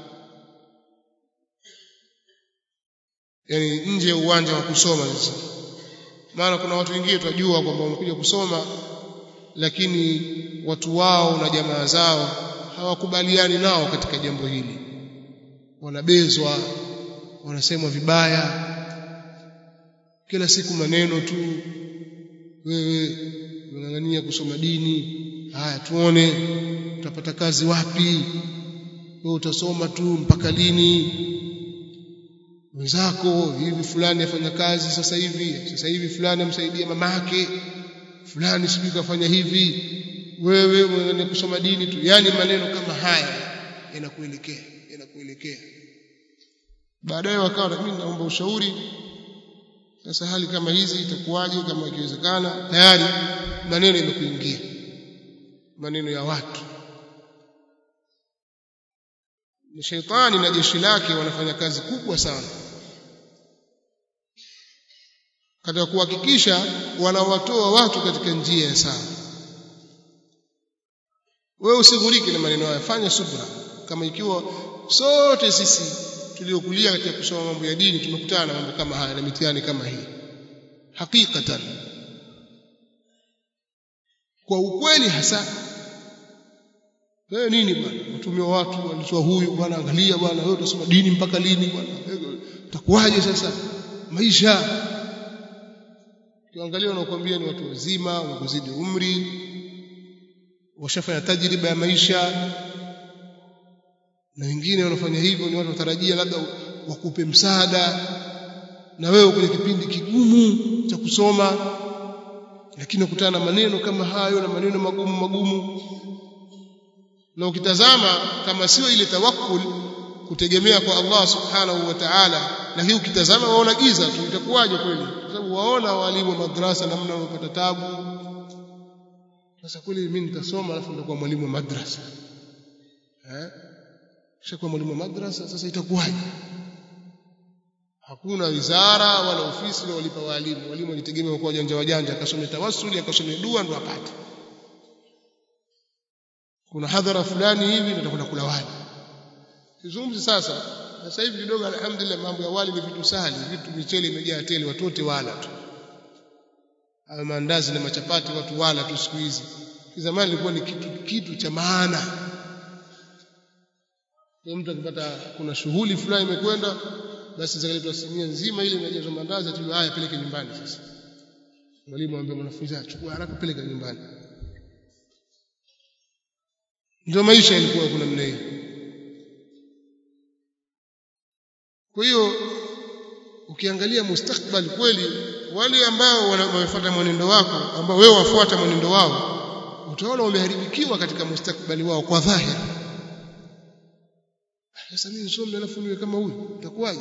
yani nje ya uwanja wa kusoma sasa maana kuna watu wengine tunajua kwamba wamekuja kusoma lakini watu wao na jamaa zao hawakubaliani nao katika jambo hili wanabezwa wanasemwa vibaya kila siku maneno tu wewe unang'ang'ania kusoma dini haya tuone utapata kazi wapi wewe utasoma tu mpaka lini wenzako hivi fulani afanya kazi sasa hivi sasa hivi fulani amsaidia mamake fulani sijui kafanya hivi wewe mwenye kusoma dini tu yani maneno kama haya yanakuelekea yanakuelekea baadaye wakawa mimi naomba ushauri sasa hali kama hizi itakuwaje kama ikiwezekana tayari maneno yamekuingia maneno ya watu ni sheitani na jeshi lake wanafanya kazi kubwa sana katika kuhakikisha wanawatoa watu katika njia ya sawa wewe usighulike na maneno haya fanya subra kama ikiwa sote sisi tuliokulia katika kusoma mambo ya dini tumekutana na mambo kama haya na mitihani kama hii hakikatan kwa ukweli hasa wewe nini bwana mtumia watu walitoa huyu bwana angalia bwana wewe utasoma dini mpaka lini bwana utakuwaje sasa maisha kiangalia wanakuambia ni watu wazima wamekuzidi umri washafanya tajriba ya maisha na wengine wanafanya hivyo ni watu watarajia labda wakupe msaada na wewe kwenye kipindi kigumu cha kusoma lakini ukutana na maneno kama hayo na maneno magumu magumu na ukitazama kama sio ile tawakkul kutegemea kwa Allah subhanahu wa ta'ala lakini ukitazama waona giza tu itakuwaje kweli kwa sababu waona walimu wa madrasa namna wanapata tabu sasa kweli mimi nitasoma alafu nitakuwa mwalimu wa madrasa eh kishakuwa mwalimu wa madrasa sasa itakuwaje hakuna wizara wala ofisi na walipa walimu walimu walitegemea kwa wajanja wajanja akasome tawassuli akasome dua ndo apate kuna hadhara fulani hivi nitakwenda kula wali sizungumzi sasa sasa hivi kidogo alhamdulillah mambo ya wali ni vitu sahali vitu michele imejaa tele watu wote wala tu au maandazi na machapati watu wala tu siku hizi zamani ilikuwa ni kitu kitu cha maana kwa mtu akipata kuna shughuli fulani imekwenda basi zikaletwa sinia nzima ile imejazwa mandazi tu haya peleke nyumbani sasa mwalimu amwambia mwanafunzi achukua haraka peleka nyumbani ndio maisha yalikuwa kuna namna hiyo kwa hiyo ukiangalia mustakbal kweli wale ambao wamefuata mwenendo wako ambao wewe wafuata mwenendo wao utaona wameharibikiwa katika mustakbali wao kwa dhahiri sasa mimi nisome alafu niwe kama huyu itakuwaje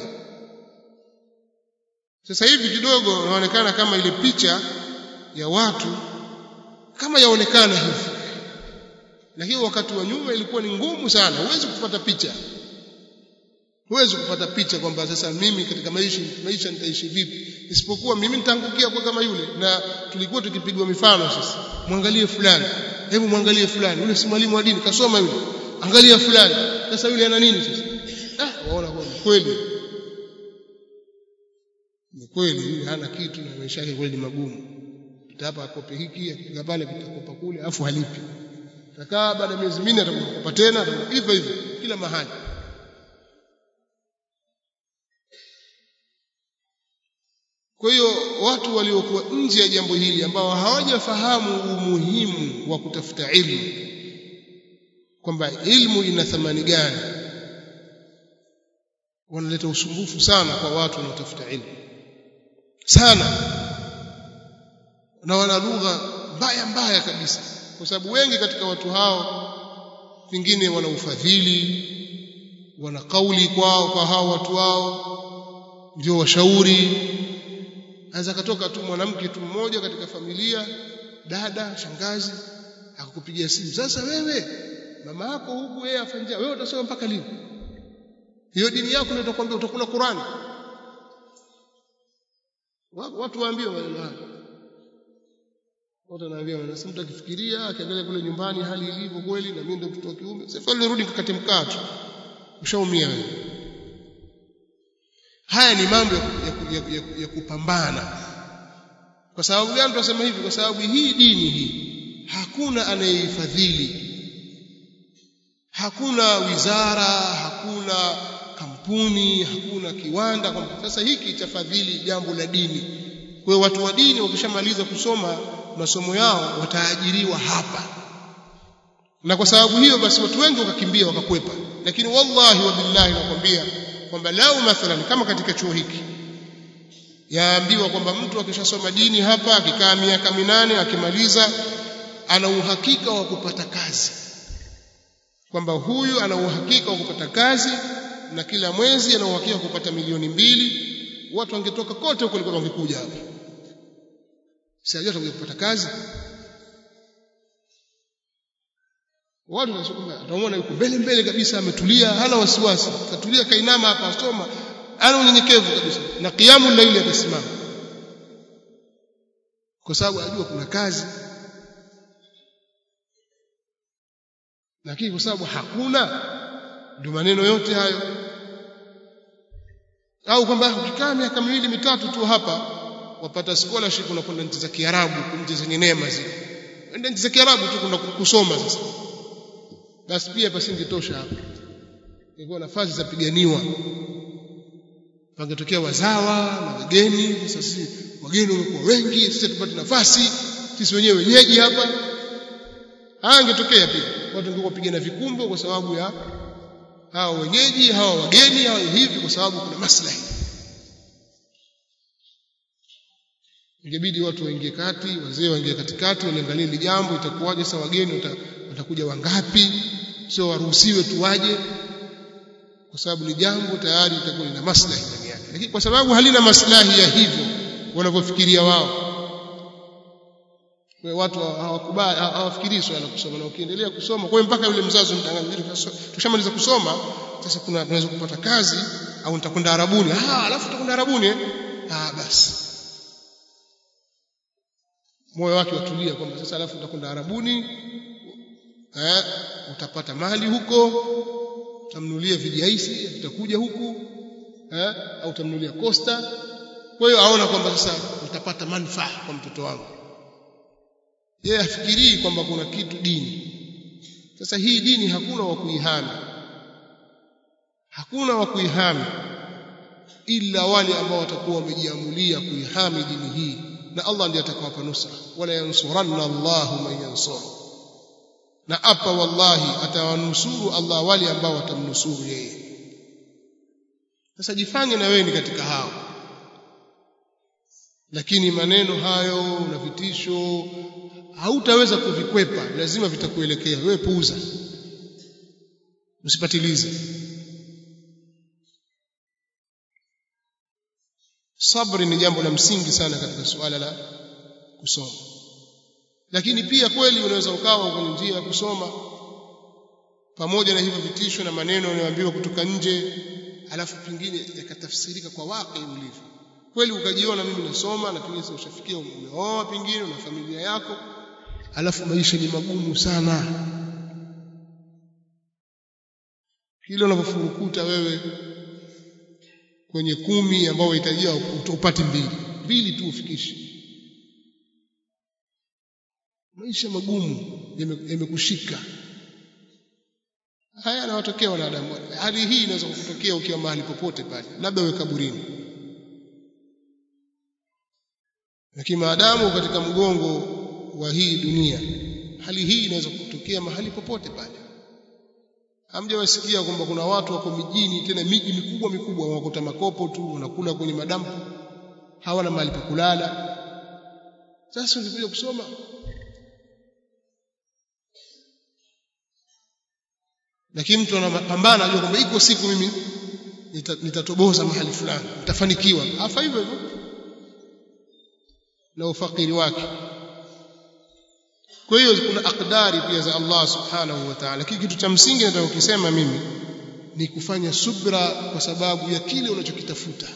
sasa hivi kidogo inaonekana kama ile picha ya watu kama yaonekana hivi lakini wakati wa nyuma ilikuwa ni ngumu sana huwezi kupata picha huwezi kupata picha kwamba sasa mimi katika maisha maisha nitaishi vipi isipokuwa mimi nitaangukia kwa kama yule na tulikuwa tukipigwa mifano sasa mwangalie fulani hebu mwangalie fulani yule si mwalimu wa dini kasoma yule angalia fulani sasa yule ana nini sasa ah waona kwa kweli ni kweli yule hana kitu na maisha yake kweli ni magumu hapa akope hiki akifika pale kitakopa kule afu halipi takaa baada ya miezi minne atakopa tena hivyo hivyo kila mahali Kwa hiyo watu waliokuwa nje ya jambo hili ambao hawajafahamu umuhimu wa kutafuta ilmu kwamba ilmu ina thamani gani wanaleta usumbufu sana kwa watu wanaotafuta ilmu sana na wana lugha mbaya mbaya kabisa kwa sababu wengi katika watu hao pengine wana ufadhili wana kauli kwao kwa hao watu wao ndio washauri anaweza katoka tu mwanamke tu mmoja katika familia dada shangazi akakupigia simu sasa wewe mama yako huku yeye afanja wewe utasoma mpaka lini hiyo dini yako ndio itakwambia utakula Qur'ani watu waambie maneno haya watu wanaambia wanasema mtu akifikiria akiangalia kule nyumbani hali ilivyo kweli na mimi ndio mtoto wa kiume sasa nirudi nikakate mkato ushaumia wewe haya ni mambo ya, ya, ya, ya, ya kupambana kwa sababu gani tunasema hivi kwa sababu hii dini hii hakuna anayeifadhili hakuna wizara hakuna kampuni hakuna kiwanda kwa sasa hiki chafadhili jambo la dini kwa hiyo watu wa dini wakishamaliza kusoma masomo yao wataajiriwa hapa na kwa sababu hiyo basi watu wengi wakakimbia wakakwepa lakini wallahi wa billahi nakwambia kwamba lau mathalan kama katika chuo hiki yaambiwa kwamba mtu akishasoma dini hapa akikaa miaka minane akimaliza ana uhakika wa kupata kazi kwamba huyu ana uhakika wa kupata kazi na kila mwezi ana uhakika wa kupata milioni mbili watu wangetoka kote huko walikuwa wangekuja hapa si ajua atakuja kupata kazi watu wanasema atamuona yuko mbele mbele kabisa ametulia hana wasiwasi katulia kainama hapa asoma ana unyenyekevu kabisa na kiamu laili atasimama kwa sababu ajua kuna kazi lakini kwa sababu hakuna ndio maneno yote hayo au kwamba ukikaa miaka miwili mitatu tu hapa wapata scholarship unakwenda nchi za Kiarabu nchi zenye neema zile enda nchi za Kiarabu tu kuna kusoma sasa basi pia pasingetosha hapa ilikuwa nafasi za piganiwa pangetokea wazawa na wageni sasa sisi wageni wamekuwa wengi sisi tupate nafasi sisi wenyewe wenyeji hapa haya angetokea pia watu ndio kupigana vikumbo kwa sababu ya hao wenyeji hawa wageni hao hivi kwa sababu kuna maslahi ingebidi watu waingie kati wazee waingie katikati waliangalie hili jambo itakuwaje sasa wageni watakuja wangapi sio waruhusiwe tu waje kwa sababu ni jambo tayari litakuwa lina maslahi ndani yake lakini kwa sababu halina maslahi ya hivyo wanavyofikiria wao kwa watu hawakubali hawafikirii swala la kusoma na ukiendelea kusoma kwa mpaka yule mzazi mtangazaji tushamaliza kusoma sasa kuna tunaweza kupata kazi au nitakwenda arabuni ah alafu tutakwenda arabuni eh ah basi moyo wake watulia kwamba sasa alafu utakwenda arabuni eh utapata mali huko utamnulia vijaisi utakuja huku eh au utamnulia costa kwa hiyo aona kwamba sasa utapata manufaa kwa mtoto wangu yeye afikirii kwamba kuna kitu dini sasa hii dini hakuna wa kuihami hakuna wa kuihami ila wale ambao watakuwa wamejiamulia kuihami dini hii na Allah ndiye atakawapa nusra wala yansuranna Allahu man yansur na apa wallahi atawanusuru Allah wale ambao watamnusuru yeye sasa jifanye na wewe ni katika hao lakini maneno hayo na vitisho hautaweza kuvikwepa lazima vitakuelekea wewe puuza usipatilize sabri ni jambo la msingi sana katika suala la kusoma lakini pia kweli unaweza ukawa kwenye njia ya kusoma pamoja na hivyo vitisho na maneno unayoambiwa kutoka nje alafu pengine yakatafsirika kwa wake ulivyo kweli ukajiona mimi nasoma na pengine ushafikia umeoa pengine una familia yako alafu maisha ni magumu sana kile unavyofurukuta wewe kwenye kumi ambao unahitajia upate mbili mbili tu ufikishe maisha magumu yamekushika haya yanawatokea wanadamu hali hii inaweza kukutokea ukiwa mahali popote pale labda uwe kaburini lakini maadamu katika mgongo wa hii dunia hali hii inaweza kutokea mahali popote pale hamjawasikia kwamba kuna watu wako mijini tena miji mikubwa mikubwa wanakuta makopo tu wanakula kwenye madampu hawana mahali pa kulala sasa ulikuja kusoma lakini mtu anapambana ajua kwamba iko siku mimi nitatoboza mahali fulani nitafanikiwa afa hivyo hivyo na ufakiri wake kwa hiyo kuna akdari pia za Allah subhanahu wa ta'ala lakini kitu cha msingi nataka kukisema mimi ni kufanya subra kwa sababu ya kile unachokitafuta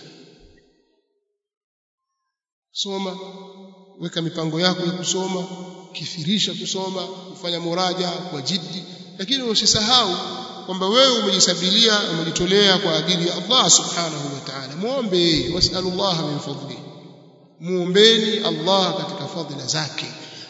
soma weka mipango yako ya kusoma kithirisha kusoma kufanya muraja kwa jiddi lakini usisahau kwamba wewe umejisabilia umejitolea kwa ajili ya Allah subhanahu wa ta'ala muombe wasallallahu min fadli muombeni Allah katika fadhila zake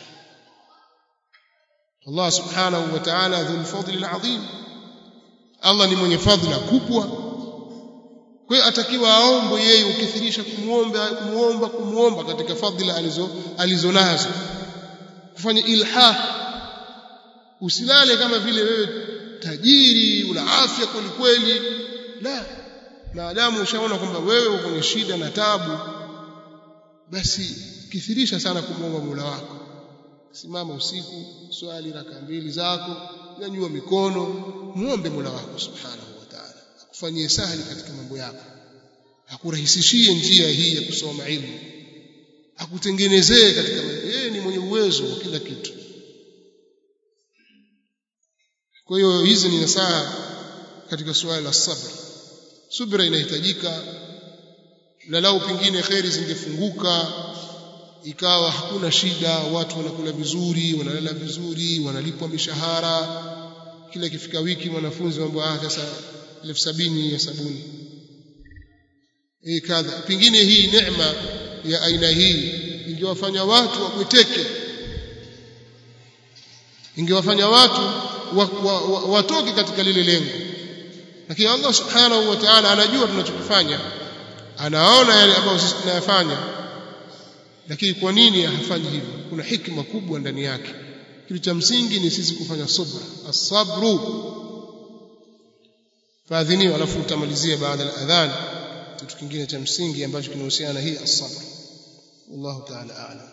Allah subhanahu wa ta'ala dhul fadli alazim Allah ni mwenye fadhila kubwa kwa hiyo atakiwa aombe yeye ukithirisha kumuomba kumuomba kumuomba katika fadhila alizo alizonazo kufanya ilha usilale kama vile wewe tajiri una afya kweli kweli la maadamu ushaona kwamba wewe uko kwenye shida na tabu basi kithirisha sana kumuomba Mola wako simama usiku swali raka mbili zako nyanyua mikono muombe Mola wako subhanahu wa ta'ala akufanyie sahali katika mambo yako akurahisishie njia hii ya kusoma ilmu akutengenezee katika yeye ni mwenye uwezo wa kila kitu kwa hiyo hizi ni nasaha katika suala la sabr subra inahitajika na lau pengine kheri zingefunguka ikawa hakuna shida watu wanakula vizuri wanalala vizuri wanalipwa mishahara kila ikifika wiki wanafunzi mambo ah sasa elfu sabini ya sabuni e kadha pengine hii neema ya aina hii ingewafanya watu wabweteke ingewafanya watu watoke wa, wa, wa katika lile lengo lakini Allah subhanahu wa ta'ala anajua tunachokifanya anaona yale ambayo sisi tunayafanya lakini kwa nini hafanyi hivyo kuna hikma kubwa ndani yake kitu cha msingi ni sisi kufanya subra as-sabru faadhiniwa alafu utamalizia baada ya adhan kitu kingine cha msingi ambacho kinahusiana hii as-sabr wallahu ta'ala a'lam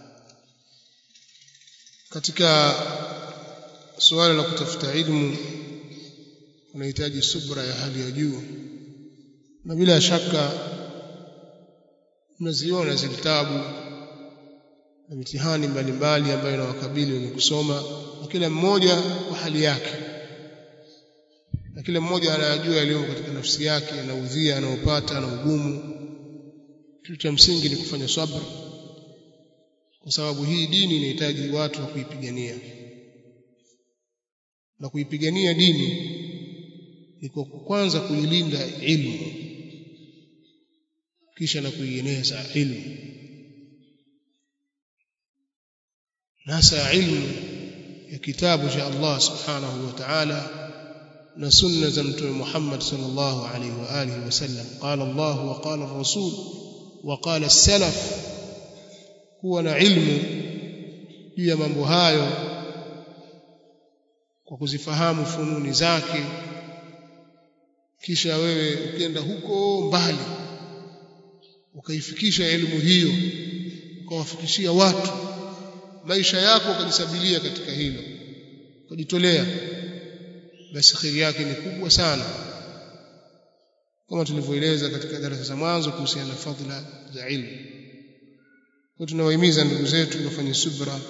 katika suala la kutafuta ilmu unahitaji subra ya hali ya juu na bila shaka mnaziona zile vitabu na mitihani mbalimbali ambayo inawakabili wenye kusoma na kila mmoja kwa hali yake na kila mmoja anayajua yaliyo katika nafsi yake na udhia anaopata na ugumu kitu cha msingi ni kufanya sabr kwa sababu hii dini inahitaji watu wa kuipigania na kuipigania dini ni kwa kwanza kuilinda ilmu kisha na kuieneza ilmu nasa ilmu ya kitabu cha Allah subhanahu wa ta'ala na sunna za mtume Muhammad sallallahu alaihi wa alihi wasallam qala Allah wa qala ar-rasul wa qala as-salaf kuwa na ilmu juu ya mambo hayo kwa kuzifahamu fununi zake kisha wewe ukienda huko mbali ukaifikisha elimu hiyo ukawafikishia watu maisha yako ukajisabilia katika hilo ukajitolea basi kheri yake ni kubwa sana kama tulivyoeleza katika darasa za mwanzo kuhusiana na fadhila za ilmu kwa tunawahimiza ndugu zetu wafanye subra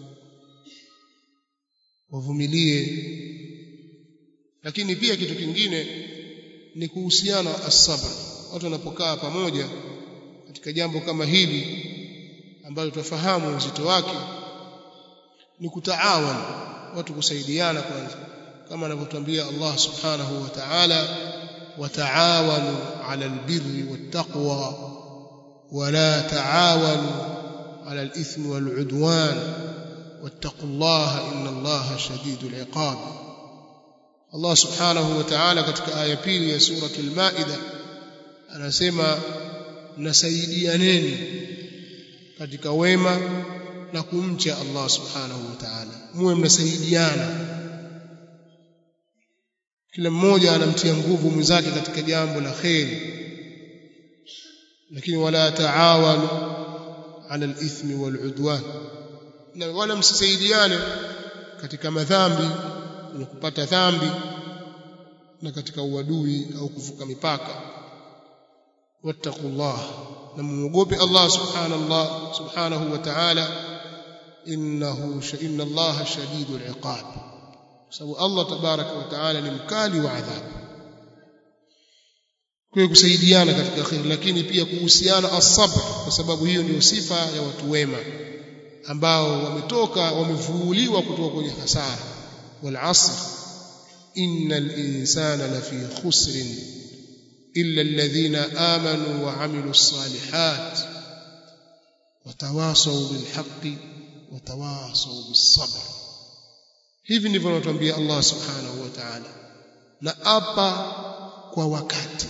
wavumilie lakini pia kitu kingine ni kuhusiana as-sabr watu wanapokaa pamoja katika jambo kama hili ambalo tufahamu uzito wake ni kutaawan watu kusaidiana kwanza kama anavyotuambia Allah subhanahu wa ta'ala wataawanu 'ala albirri wattaqwa wala taawanu 'ala alithmi wal'udwan wattaqullaha innallaha shadidul 'iqab Allah subhanahu wa ta'ala katika aya pili ya suratul maida anasema nasaidianeni katika wema na kumcha Allah subhanahu wa ta'ala muwe mnasaidiana kila mmoja anamtia nguvu mwenzake katika jambo la kheri lakini wala taawanu ala alithmi waludwan na wala msisaidiane katika madhambi kwenye kupata dhambi na katika uadui au kuvuka mipaka wattaqullah na muogope Allah subhanallah subhanahu wa ta'ala innahu inna Allah shadidul iqab sababu Allah tabaraka wa taala ni mkali wa adhabu kwa kusaidiana katika khair lakini pia kuhusiana as-sabr kwa sababu hiyo ndio sifa ya watu wema ambao wametoka wamevuuliwa kutoka kwenye hasara wal asr innal insana lafi khusr illa alladhina amanu wa amilus salihat watawasaw bil haqqi watawasaw bis sabr hivi ndivyo anatuambia Allah subhanahu wa ta'ala na apa kwa wakati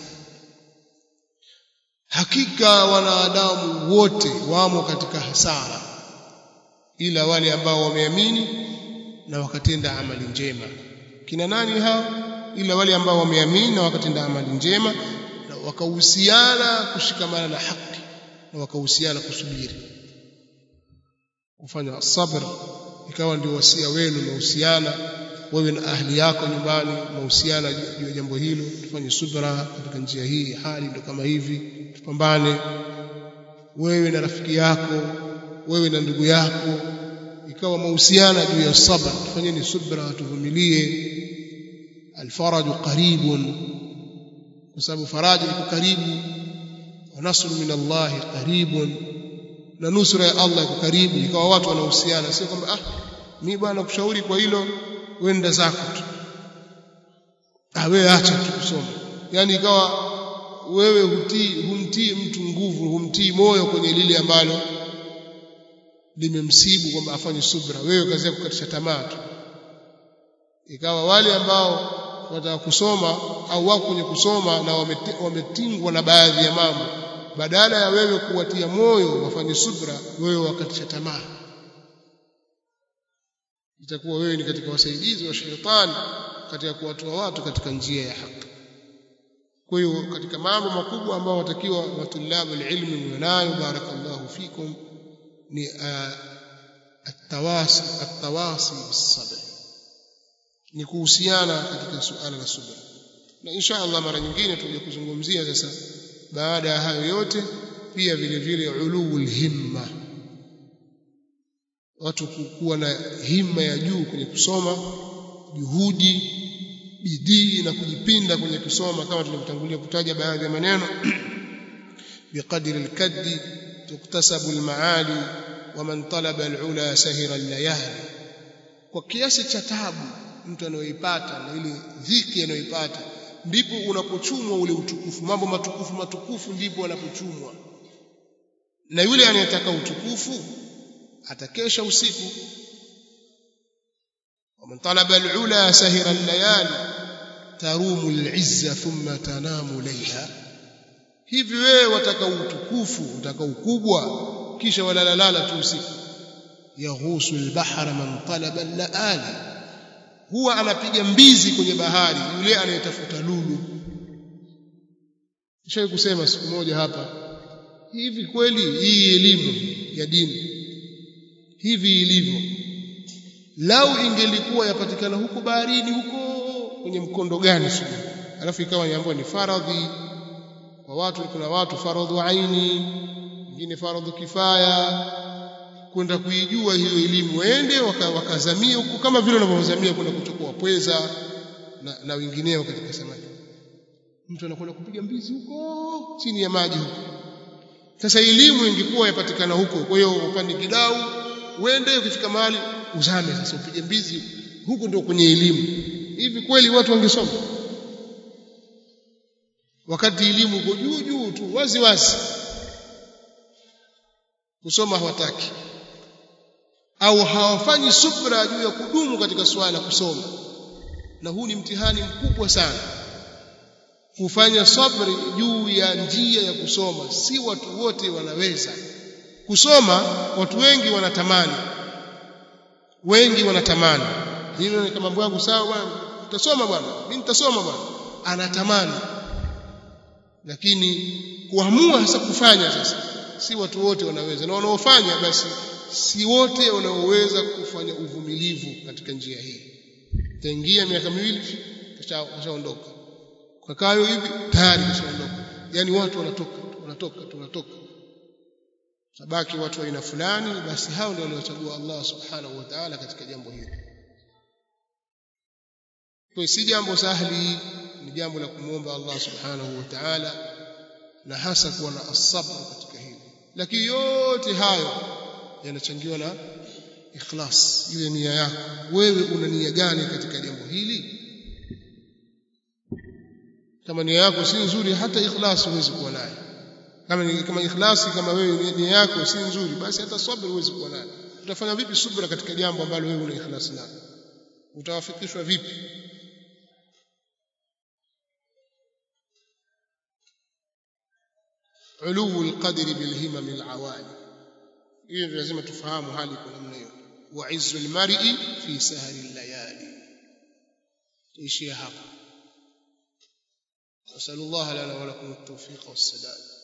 hakika wanadamu wote wamo katika hasara ila wale ambao wameamini na wakatenda amali njema kina nani hao ila wale ambao wameamini na wakatenda amali njema na wakahusiana kushikamana na haki na wakahusiana kusubiri kufanya sabr ikawa ndio wasia wenu mahusiana wewe na ahli yako nyumbani mahusiana juu ya jambo hilo tufanye subra katika njia hii hali ndio kama hivi tupambane wewe na rafiki yako wewe na ndugu yako ikawa mahusiana juu ya sabr tufanyeni subra tuvumilie alfaraju qaribun kwa sababu faraja iko karibu wa nasru min Allah qaribun na nusra ya Allah iko karibu ikawa watu wanahusiana sio kwamba ah mimi bwana kushauri kwa hilo wenda zako tu ah wewe acha tu kusoma yani ikawa wewe hutii humtii mtu nguvu humtii moyo kwenye lile ambalo limemsibu kwamba afanye subra wewe kazi yako kukatisha tamaa tu ikawa wale ambao wataka kusoma au wako kwenye kusoma na wametingwa na baadhi ya mambo badala ya wewe kuwatia moyo wafanye subra wewe wakatisha tamaa itakuwa wewe ni katika wasaidizi wa shetani katika kuwatoa watu katika njia ya haki kwa hiyo katika mambo makubwa ambayo watakiwa watulabu ilmi mnayo barakallahu fikum ni atawasi atawasi bisabr ni kuhusiana katika suala la subra na insha Allah mara nyingine tutakuja kuzungumzia sasa baada ya hayo yote pia vile vile ulul himma watu kuwa na himma ya juu kwenye kusoma juhudi bidii na kujipinda kwenye kusoma kama tulivyotangulia kutaja baadhi ya maneno biqadri alkaddi tuktasabu almaali waman talaba alula sahira allayali kwa kiasi cha tabu mtu anayoipata na ile dhiki anayoipata ndipo unapochumwa ule utukufu mambo matukufu matukufu ndipo anapochumwa na yule anayetaka utukufu atakesha usiku ومن طلب العلا سهر الليالي تروم العزة ثم تنام ليلا hivi wewe wataka utukufu utaka ukubwa kisha walalalala tu usiku yaghusu albahra man talaba allaali huwa anapiga mbizi kwenye bahari yule anayetafuta lulu nishawahi kusema siku moja hapa hivi kweli hii elimu ya dini hivi ilivyo lau ingelikuwa yapatikana huko baharini huko kwenye mkondo gani sio alafu ikawa niambiwa ni faradhi kwa watu kuna watu faradhu aini wengine faradhu kifaya kwenda kuijua hiyo elimu waende wakazamia huko kama vile wanavyozamia kwenda kuchukua pweza na, na wengineo katika samaki mtu anakwenda kupiga mbizi huko chini ya maji huko sasa elimu ingekuwa yapatikana huko kwa hiyo upande kidau uende ukifika mahali uzame sasa upige mbizi huko ndio kwenye elimu hivi kweli watu wangesoma wakati elimu uko juu juu tu wazi wazi kusoma hawataki au hawafanyi subra juu ya kudumu katika swala la kusoma na huu ni mtihani mkubwa sana kufanya sabri juu ya njia ya kusoma si watu wote wanaweza kusoma watu wengi wanatamani wengi wanatamani mimi kama mambo yangu sawa bwana nitasoma bwana mimi nitasoma bwana anatamani lakini kuamua sasa kufanya sasa si watu wote wanaweza na wanaofanya basi si wote wanaoweza kufanya uvumilivu katika njia hii taingia miaka miwili kashaondoka kwa kayo hivi tayari kashaondoka yani watu wanatoka wanatoka tunatoka sabaki watu wa aina fulani basi hao ndio waliochagua Allah subhanahu wa ta'ala katika jambo hili kwa si jambo sahli ni jambo la kumwomba Allah subhanahu wa ta'ala na hasa kuwa na asabr katika hili lakini yote hayo yanachangiwa na ikhlas ile nia yako wewe una nia gani katika jambo hili kama nia yako si nzuri hata ikhlas huwezi kuwa nayo kama ni kama ikhlasi kama wewe nia yako si nzuri basi hata sabr huwezi kuwa nayo utafanya vipi subra katika jambo ambalo wewe una ikhlas nalo utawafikishwa vipi علو القدر بالهمم العوالي hiyo lazima tufahamu hali kwa namna hiyo wa izzu almar'i fi sahri allayali tuishie hapa nasallallahu lana wa lakum at-tawfiq was-sadad